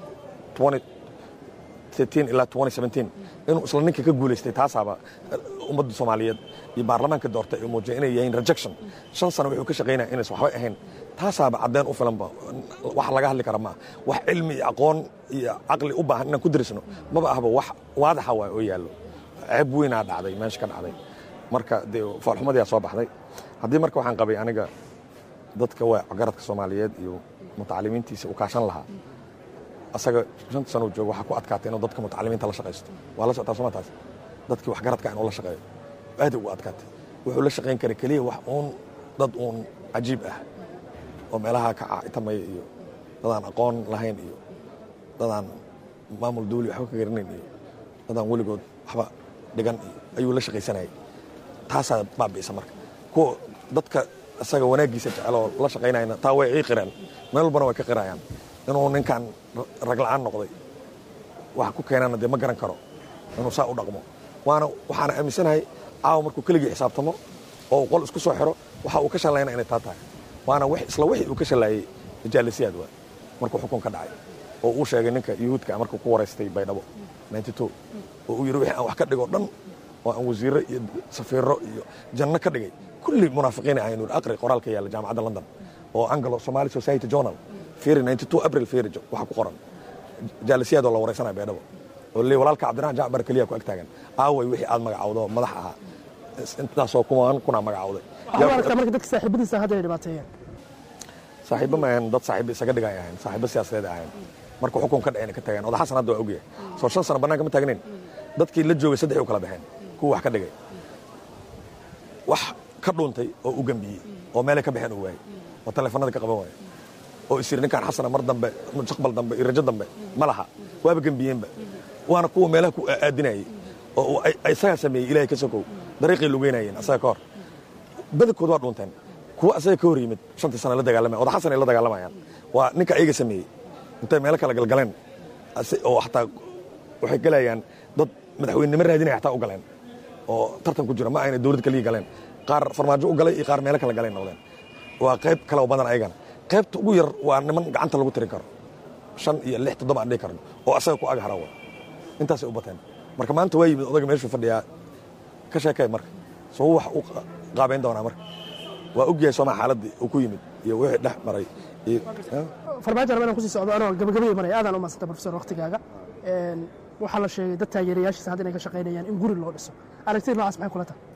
ilaa inuu isla ninka ka guulaystay taasaaba ummadda soomaaliyeed iyo baarlamaanka doortay oo muujiyay inay yihiin rejection shan sano wuxuu ka shaqaynaya inaysan waxba ahayn taasaaba caddeyn u filanba wax laga hadli kara maaha wax cilmi iyo aqoon iyo caqli u baahan inaan ku darisno maba ahba wax waadaxa waay oo yaallo ceeb weynaa dhacday meesha ka dhacday marka dee foolxumadiyaa soo baxday haddii marka waxaan qabay aniga dadka waa garadka soomaaliyeed iyo mutacalimiintiisa u kaashan lahaa asaga shanta sano jooga waxaa ku adkaatay inuu dadka mutacalimiinta la shaqaysto waa la socotaa soma taas dadkii waxgaradka inuu la shaqeeyo aad ugu adkaatay wuxuu la shaqayn karay keliya wax uun dad uun cajiib ah oo meelaha ka caitamaya iyo dadaan aqoon lahayn iyo dadaan maamul dawli waxba ka garanayn iyo dadaan weligood waxba dhigan iyo ayuu la shaqaysanayay taasaa baabi'isa marka kuwa dadka isaga wanaaggiisa jeceloo la shaqaynayna taa way ii qireen meel walbana way ka qirayaan inuu ninkan ragla'aan noqday waxa ku keenana dee ma garan karo inuu saa u dhaqmo waana waxaana aaminsanahay caawa markuu keligii xisaabtamo oo uu qol isku soo xiro waxa uu ka shallayna inay taa tahay waana isla wixii uu ka shallaayey jaalisiyaad waa markuu xukun ka dhacay oo uu sheegay ninka yuhuudka markuu ku waraystay baydhabo oo uu yidhi wixii aan wax ka dhigo dhan oo aan wasiirro iyo safiirro iyo janno ka dhigay kulli munaafiqiina ahayn uri aqri qoraalka yaalla jaamacadda london oo anglo somali society journal firi april firi waxaa ku qoran jaalisiyaadoo la waraysanaya baydhabo oo le walaalka cabdiraxman jacbar keliya ku ag taagan aaway wixii aad magacawdo madax ahaa intaasoo kumaan kunaa magacawday waxaa aragtaa marka dadka saaxiibadiisa hadda ay dhibaateeyeen saaxiibo ma ahayn dad saaxiibo isaga dhigay ahayn saaxiibo siyaasadeed ahayn marka xukun ka dhaceen ka tageen oda xasan hadda waa ogyahay soo shan sano bannaanka ma taagnayn dadkii la joogay saddex u kala baxeen kuwa wax ka dhigay wax ka dhuuntay oo u gembiyey oo meelay ka baxeen uu waayey oo taleefanada ka qaban waayey oo isiri ninkaan xasana mar dambe mustaqbal dambe iyo rajo dambe ma laha waaba gembiyeenba waana kuwa meelaha ku aadinayay oo isagaa sameeyey ilahay ka sokow dariiqay lugeynayeen asaga ka hor badankood waa dhuunteen kuwa asaga ka hor yimid shantii sana la dagaalamaya oda xasan ay la dagaalamayaan waa ninka ayaga sameeyey intay meelo kala galgaleen oo xataa waxay galayaan dad madaxweynenimo raadinaya xataa u galeen oo tartan ku jira ma ayna dowlad kaliya galeen qaar farmaajo u galay iyo qaar meelo kala galeen noqdeen waa qayb kale oo badan ayagana qaybta ugu yar waa niman gacanta lagu tirin karo shan iyo lix toddoba aan dhihi karno oo asaga ku ag harawa intaasay u bateen marka maanta waa yimid odaga meeshuu fadhiyaa ka sheekay marka soo wax u qaabayn doonaa marka waa ogyahay sooma xaaladdii uu ku yimid iyo wixii dhex maray iyo farmaajo rabaan kusii socdo anoo gabagabadii maray aadaan u madsanta profesor waqtigaaga waxaa la sheegay dad taageerayaashiisa hadda inay ka shaqaynayaan in guri loo dhiso aragtida noocaas maxay kula tahay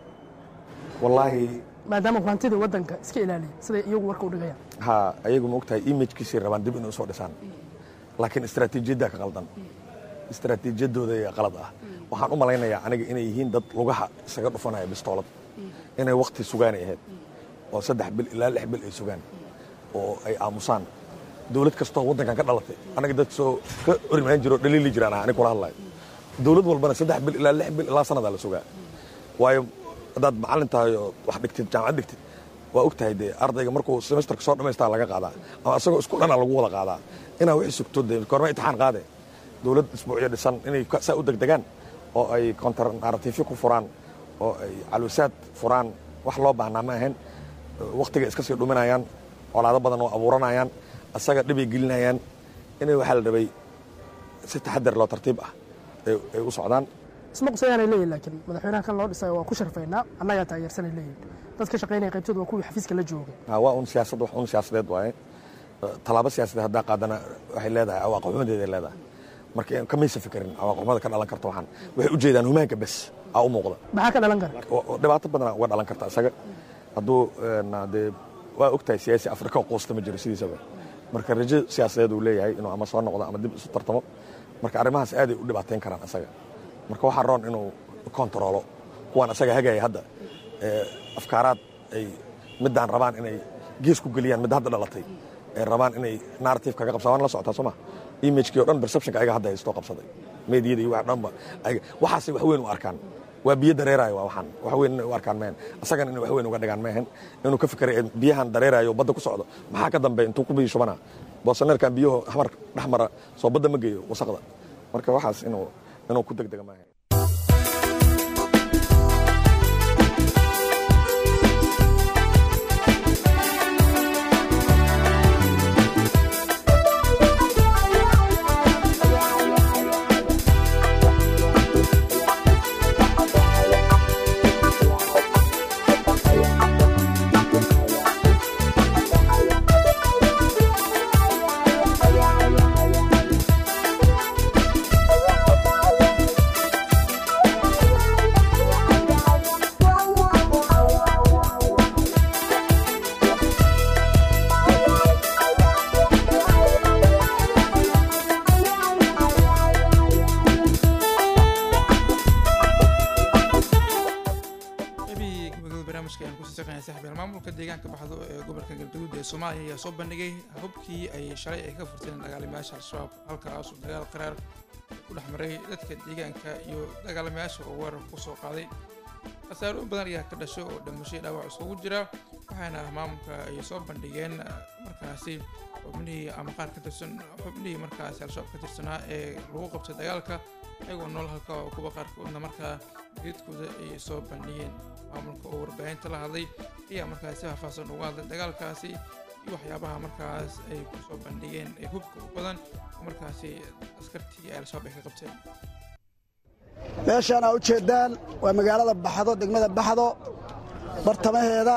wallaahi maadaama hantidii waddanka iska ilaaliya siday iyagu warka u dhigayaan ha ayagu ma ogtahay imajkiisay rabaan dib inay usoo dhisaan laakiin istaraatiijiyaddaa ka qaldan istaraatiijiyadooda ee qalad ah waxaan u malaynayaa aniga inay yihiin dad lugaha isaga dhufanaya bistoolad inay wakti sugaanay ahayd oo saddex bil ilaa lix bil ay sugaan oo ay aamusaan dowlad kastoo waddankan ka dhalatay anaga dad soo ka orimaan jiro dhaliili jiraan ah anig kula hadlayo dowlad walbana saddex bil ilaa lix bil ilaa sanadaa la sugaa waayo haddaad macallin tahay oo wax dhigtid jaamacad dhigtid waa og tahay dee ardayga markuu semesterka soo dhammaystaa laga qaadaa ama asagoo isku dhana lagu wada qaadaa inaa wixii sugto dee korma imtixaan qaade dowlad isbuucyo dhisan inay saa u degdegaan oo ay kontar naratiifyo ku furaan oo ay calwisaad furaan wax loo baahnaa ma ahayn wakhtiga iska sii dhuminayaan colaado badan oo abuuranayaan asaga dhibay gelinayaan inay waxaa la rabay si taxadar loo tartiib ah ay u socdaan isma qusayaanay leeyihin laakiin madaxweynaha kan loo dhisay waa ku sharfaynaa annagaa taageersanay leeyihin dad ka shaqaynaya qaybtooda waa kuwii xafiiska la joogay waa un siyaasad wax un siyaasadeed waaye tallaabo siyaasadeed haddaa qaadana waxay leedahay cawaaqibxumadeeday leedahay marka kamaysa fikerin cawaaqibxumada ka dhalan karta waxaan waxay u jeedaan humaanka bes aa u muuqda maxaa ka dhalan kara dhibaato badana uga dhalan karta isaga hadduu dee waa ogtahay siyaasi afrika oo quusta ma jiro sidiisaba marka rajo siyaasadeed uu leeyahay inuu ama soo noqdo ama dib isu tartamo marka arrimahaas aaday u dhibaateyn karaan isaga marka waxaa roon inuu kontaroolo kuwaan asaga hagaya hadda afkaaraad ay middaan rabaan inay gees ku geliyaan midda hadda dhalatay ay rabaan inay narrative kaga qabsadaan waan la socotaa soo ma imagekii o dhan perceptionka ayaga hadda haystoo qabsaday meediyada iyo wax dhanba waxaasay wax weyn u arkaan waa biyo dareerayo waa waxaan wax weyn inay u arkaan mehen asagana inay wax weyn uga dhigaan mehen inuu ka fikiray biyahan dareerayo badda ku socdo maxaa ka dambeya intuu ku biyo shubana boosaneerkan biyaho xamar dhex mara soo badda ma geeyo wasaqda marka waxaas inuu inuu ku degdega maaha maamulka deegaanka baxdo ee gobolka galgaduud ee soomaaliya ayaa soo bandhigay hubkii ay shalay ay ka furteen dagaalamayaasha al-shabaab halkaasuu dagaal qaraar ku dhex maray dadka deegaanka iyo dagaalamayaasha oo weerar ku soo qaaday khasaarooyin badan ayaa ka dhashay oo dhimashay dhaawac isugu jira waxaana maamulka ay soo bandhigeen markaasi xubnihii ama qaar ka tirsan xubnihii markaasi al-shabaab ka tirsanaa ee lagu qabtay dagaalka iyagoo nool halka oo kuwa qaarkoodna markaa geedkooda ay soo bandhigeen maamulka oo warbaahinta la hadlay ayaa markaas si faahfaahsan uga hadlay dagaalkaasi iyo waxyaabaha markaas ay ku soo bandhigeen ee hubka u badan oo markaasi askartii ay al-shabaab ay ka qabteen meeshaan aa u jeeddaan waa magaalada baxdo degmada baxdo bartamaheeda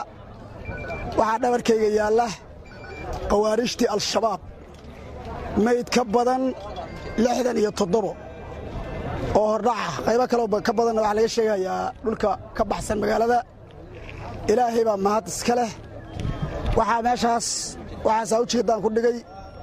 waxaa dhabarkayga yaalla khawaarijtii al-shabaab mayd ka badan lixdan iyo toddobo oo hordhaca qaybo kaleo ka badanna waxaa laga sheegayaa dhulka ka baxsan magaalada ilaahay baa mahad iska leh waxaa meeshaas waxaasaa u jeeddaan ku dhigay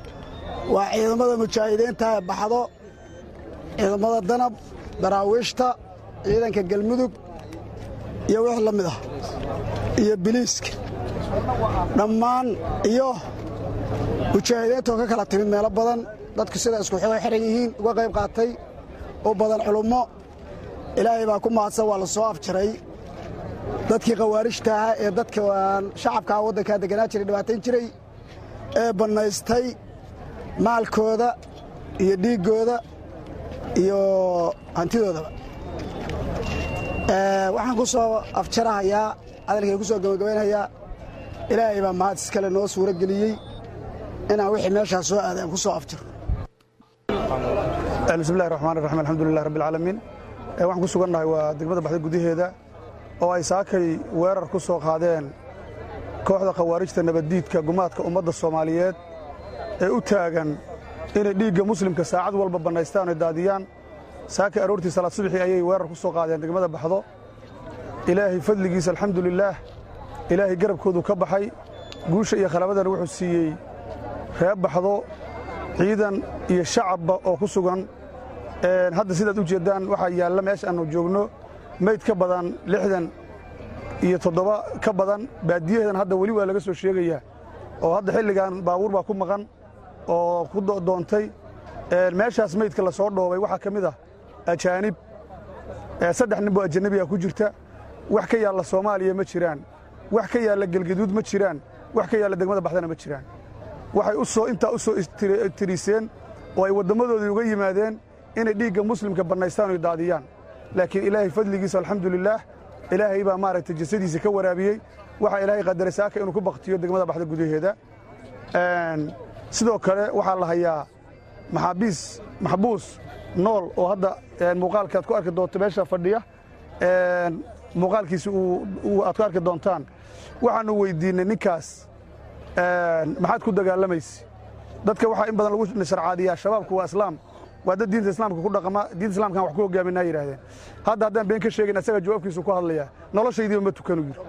waa ciidamada mujaahidiinta ee baxdo ciidamada danab daraawiishta ciidanka galmudug iyo wix la mid ah iyo biliiska dhammaan iyo mujaahidiintoo ka kala timid meelo badan dadku sida isku xoo xihan yihiin uga qayb qaatay u badan culummo ilaahay baa ku mahadsan waa la soo afjaray dadkii khawaarijta ahaa ee dadka shacabkaa waddankaa deganaa jiray dhibaatayn jiray ee bannaystay maalkooda iyo dhiiggooda iyo hantidoodaba waxaan ku soo afjarahayaa hadalkay ku soo gabagabaynhayaa ilaahay baa mahad iskale noo suuro geliyey inaan wixii meeshaas soo aaday aan ku soo afjiro bismillahi raxmaan raxiim alxamdulilah rabbi alcaalamiin waxaan ku sugannahay waa degmada baxda gudaheeda oo ay saakay weerar ku soo qaadeen kooxda khawaarijta nabaddiidka gumaadka ummadda soomaaliyeed ee u taagan inay dhiigga muslimka saacad walba bannaystaan oy daadiyaan saakay aroortii salaad subaxii ayay weerar ku soo qaadeen degmada baxdo ilaahay fadligiisa alxamdulilaah ilaahay garabkoodu ka baxay guusha iyo khalabadana wuxuu siiyey reer baxdo ciidan iyo shacabba oo ku sugan hadda sidaad u jeeddaan waxaa yaalla meesha aannu joogno meyd ka badan lixdan iyo toddoba ka badan baadiyaheedan hadda weli waa laga soo sheegayaa oo hadda xilligan baabuur baa ku maqan oo ku doontay meeshaas meydka la soo dhoobay waxaa ka mid ah ajaanib saddex nin boo ajanabiga ku jirta wax ka yaalla soomaaliya ma jiraan wax ka yaalla gelgaduud ma jiraan wax ka yaalla degmada baxdana ma jiraan waxay u soo intaa u soo tiriiseen oo ay wadammadoodii uga yimaadeen inay dhiigga muslimka bannaystaan oy daadiyaan laakiin ilaahay fadligiisa alxamdulilaah ilaahay baa maaragtay jasadiisa ka waraabiyey waxaa ilaahay qadaray saaka inuu ku baktiyo degmada baxda gudaheeda sidoo kale waxaa la hayaa maxaabiis maxbuus nool oo hadda muuqaalka aad ku arki doonto meesha fadhiya muuqaalkiisa aad ku arki doontaan waxaannu weyddiinnay ninkaas maxaad ku dagaalamaysa dadka waxaa in badan lagu sharcaadiyaa shabaabku waa islaam waa dad diinta islaamka ku dhaqama diinta islamkan wax ku hogaaminaa yidhaahdeen hadda haddaan been ka sheegin asaga jawaabkiisu ku hadlayaa noloshaydiiba ma tukanu yidhi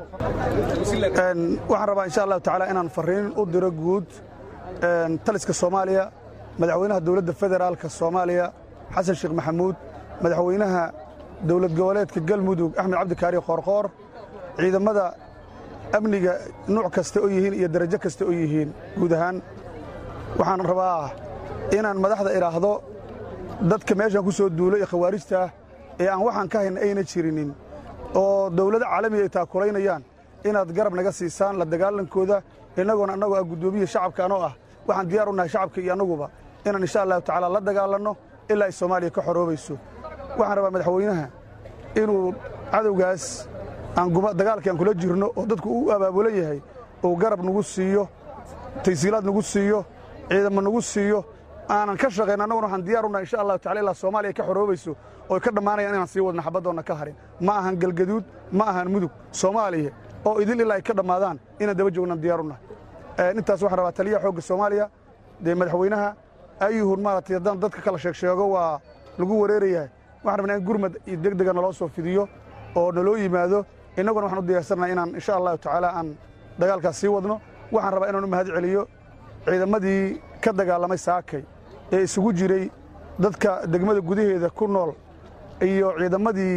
waxaan rabaa insha allahu tacaala inaan farriin u diro guud taliska soomaaliya madaxweynaha dowladda federaalka soomaaliya xasan sheekh maxamuud madaxweynaha dowlad goboleedka galmudug axmed cabdikaari qoorqoor ciidamada amniga nuuc kasta oo yihiin iyo darajo kasta oo yihiin guud ahaan waxaan rabaa inaan madaxda idhaahdo dadka meeshan ku soo duulo ee khawaarijta ah ee aan waxaan ka hayna ayna jirinin oo dawlado caalamiga ay taakulaynayaan inaad garab naga siisaan la dagaalankooda innagoona annagoo ah guddoomiya shacabka anoo ah waxaan diyaar u nahay shacabka iyo annaguba inaan insha allahu tacaala la dagaalanno ilaa ay soomaaliya ka xoroobayso waxaan rabaa madaxweynaha inuu cadowgaas dagaalkii aan kula jirno oo dadku u abaabulan yahay uu garab nagu siiyo taysiilaad nagu siiyo ciidamo nagu siiyo aanan ka shaqayn annaguna waxaan diyaar unahay insha allahu tacala ilaa soomaaliya ka xoroobayso oo ay ka dhammaanayaan inaan sii wadna xabaddoonna ka harin ma ahan galgaduud ma ahan mudug soomaaliya oo idil ilaa ay ka dhammaadaan inaan daba joognan diyaar unahay intaas waxaan rabaa taliyaha xoogga soomaaliya dee madaxweynaha ayuhun maaragtay haddaan dadka kala sheeg sheego waa lagu wareerayahay waxaan rabnaa in gurmad iyo deg dega naloo soo fidiyo oo naloo yimaado innaguna waxaan u diyaarsanaha inaan insha allahu tacaala aan dagaalkaas sii wadno waxaan rabaa inaan u mahad celiyo ciidamadii ka dagaalamay saakay ee isugu jiray dadka degmada gudaheeda ku nool iyo ciidamadii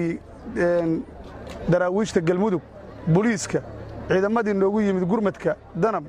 daraawiishta galmudug boliiska ciidamadii noogu yimid gurmadka danab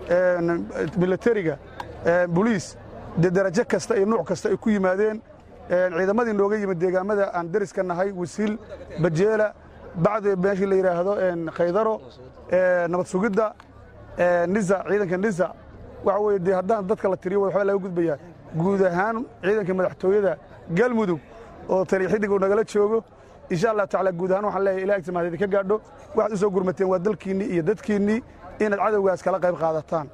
milatariga boliis dee darajo kasta iyo nuuc kasta ay ku yimaadeen ciidamadii nooga yimid deegaamada aan deriska nahay wasiil bajeela bacdi meeshii la yidhaahdo khaydaro nabad sugidda nisa ciidanka nisa waxa weye dee haddaan dadka la tiriyo waxbaa laga gudbayaa guud ahaan ciidanka madaxtooyada galmudug oo taliya xidig uu nagala joogo insha allah tacala guud ahaan waxaan leeyahay ilaah agtimaadedi ka gaadho waxaad u soo gurmateen waa dalkiinnii iyo dadkiinnii inaad cadowgaas kala qayb qaadataan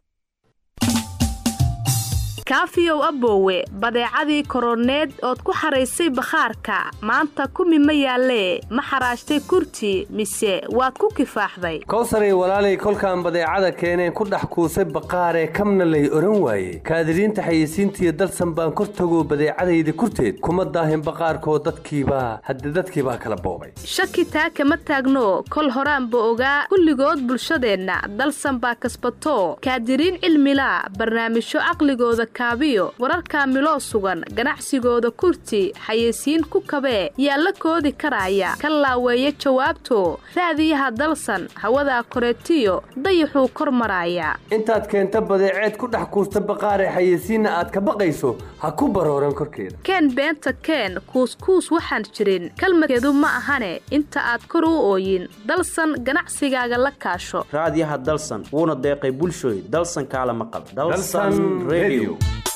kaafiyow aboowe badeecadii koroneed ood ku xaraysay bakhaarka maanta kumi ma yaallee ma xaraashtay kurti mise waad ku kifaaxday kowsaray walaalay kolkaan badeecada keeneen ku dhex kuusay baqaaree kamna lay odhan waaye kaadiriinta xayeysiintiiyo dalsan baan kor tagoo badeecadayda kurteed kuma daahin baqaarkoo dadkiibaa hadde dadkiibaa kala boobay shaki taa kama taagno kol horaanba ogaa kulligood bulshadeenna dalsan baa kasbato kaadiriin cilmilaa barnaamijyo caqligooda kaabiyo wararka miloo sugan ganacsigooda kurti xayeysiin ku kabee yaa la koodi karaya ka laaweeya jawaabto raadiyaha dalsan hawadaa koreetiyo dayaxuu kor maraaya intaad keenta badeeceed ku dhex kuusta baqaare xayeysiinna aad ka baqayso ha ku barooran korkeeda keen beenta keen kuuskuus waxaan jirin kalmadkeedu ma ahane inta aad kor u ooyin dalsan ganacsigaaga la kaasho raadiyaha dalsan wuuna deeqay bulshooy dalsan kaala maqal dalsan radio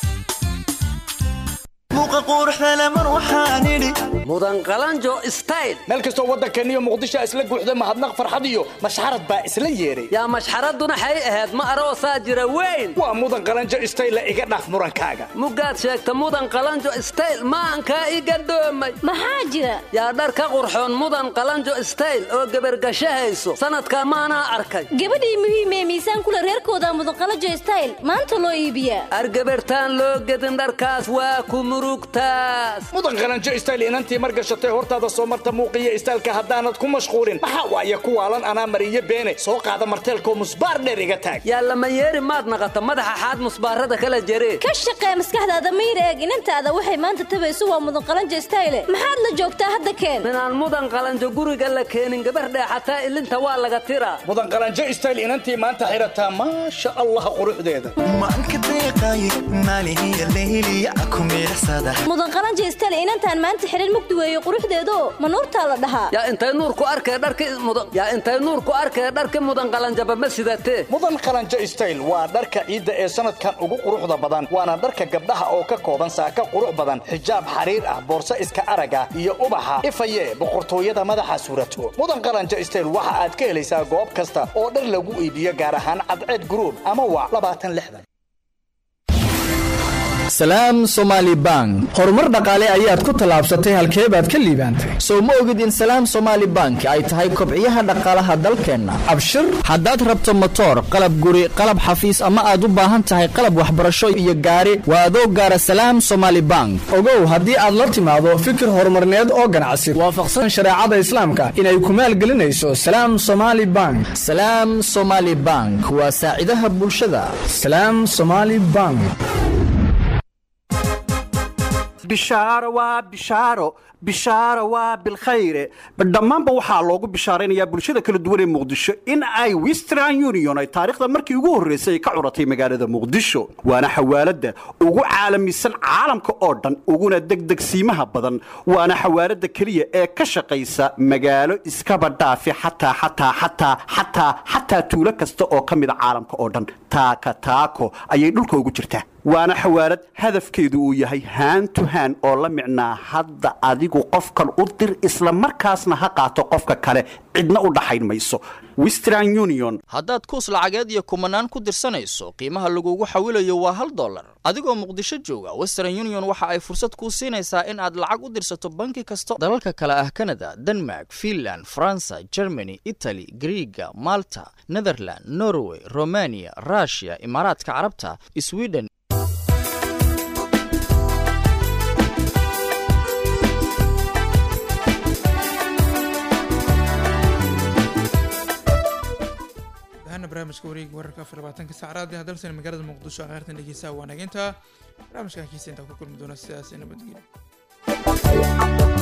mudan qalanjo stayl meel kastoo waddankeeniyo muqdisho isla guuxda mahadnaq farxad iyo mashxarad baa isla yeedhay yaa mashxaraduna xay ahayd ma aroosaa jira weyn waa mudan qalanjo stayl iga dhaaf murankaaga mugaad sheegta mudan qalanjo stayl maankaa iga dhoomay maxaa jira yaa dhar ka qurxoon mudan qalanjo stayl oo gebargashahayso sanadkaa maanaa arkay gabadhii muhiimee miisaan kule reerkooda mudan qalanjo stayl maanta loo iibiyaa argabartaan loo gedin dharkaas waa ku murugtaas mudan qalanjo stayl inantii margashatay hortaada soo marta muuqiyo istaalka haddaanad ku mashquulin maxaa waaye kuwaalan anaa mariyo beene soo qaada marteelkoo musbaar dheer iga taag yaa lama yeeri maad naqata madaxa xaad musbaarada kala jeree ka shaqee maskaxdaada mayr eeg inantaada waxay maanta tabayso waa mudan qalanjo stayle maxaad la joogtaa hadda keen minaan mudan qalanjo guriga la keenin gabar dheexataa ilinta waa laga tiraa mudan qalanjo stayl inantii maanta xidhataa maasha allah quruxdeeda mudan qalanjo stayle inantaan maanta xidhan mugdi weeye quruxdeedo ma nuurtaa la dhahaa yaa intay nuur ku arkee dharki mudan yaa intay nuur ku arkee dharki mudan qalanjaba ma sidatee mudan qalanjo stayl waa dharka ciidda ee sanadkan ugu quruxda badan waana dharka gabdhaha oo ka kooban saaka qurux badan xijaab xariir ah boorso iska araga iyo ubaxa ifaye boqortooyada madaxa suurato mudan qalanjo stayl waxa aad ka helaysaa goob kasta oo dhar lagu iibiyo gaar ahaan cadceed gruub ama waa labaatan lixdan salaam somaali bank horumar dhaqaale ayaad ku tallaabsatay halkee baad ka liibaantay sow ma ogid in salaam somaali bank ay tahay kobciyaha dhaqaalaha dalkeenna abshir haddaad rabto motoor qalab guri qalab xafiis ama aad u baahan tahay qalab waxbarasho iyo gaari waa adoo gaara salaam somaali bank ogow haddii aad la timaado fikir horumarneed oo ganacsi waafaqsan shareecada islaamka inay ku maalgelinayso salaam somaali bank salaam somaali bank waa saacidaha bulshada salaam somaali bank bishaaro waa bishaaro bishaaro waa bilkhayre dhammaanba waxaa loogu bishaaraynayaa bulshada kala duwan ee muqdisho in ay western union ay taariikhda markii ugu horraysay ay ka curatay magaalada muqdisho waana xawaaladda ugu caalamisan caalamka oo dhan uguna degdegsiimaha badan waana xawaaladda keliya ee ka shaqaysa magaalo iskaba dhaafi xataa xataa xataa xataa xataa tuulo kasta oo ka mida caalamka oo dhan taaka taako ayay dhulka ugu jirtaa waana xawaalad hadafkeedu uu yahay haan to haan oo la micnaa hadda adigu qofkan u dir isla markaasna ha qaato qofka kale cidna u dhaxayn mayso western union haddaad kuus lacageed iyo kumanaan ku dirsanayso qiimaha lagugu xawilayo waa hal dollar adigoo muqdisho jooga western union waxa ay fursad kuu siinaysaa in aad lacag u dirsato banki kasta dalalka kale ah kanada denmark finland faransa germany itali griiga malta netherland norway romania rushia imaaraadka carabta sweden barnaamijka wareega wararka afar labaatanka saacraadi hadalsan magaalada muqdisho akheyrtan dhegeysaha waanageynta barnaamijkan kiisa intaa ku kulmi doona sidaas nabadgelyo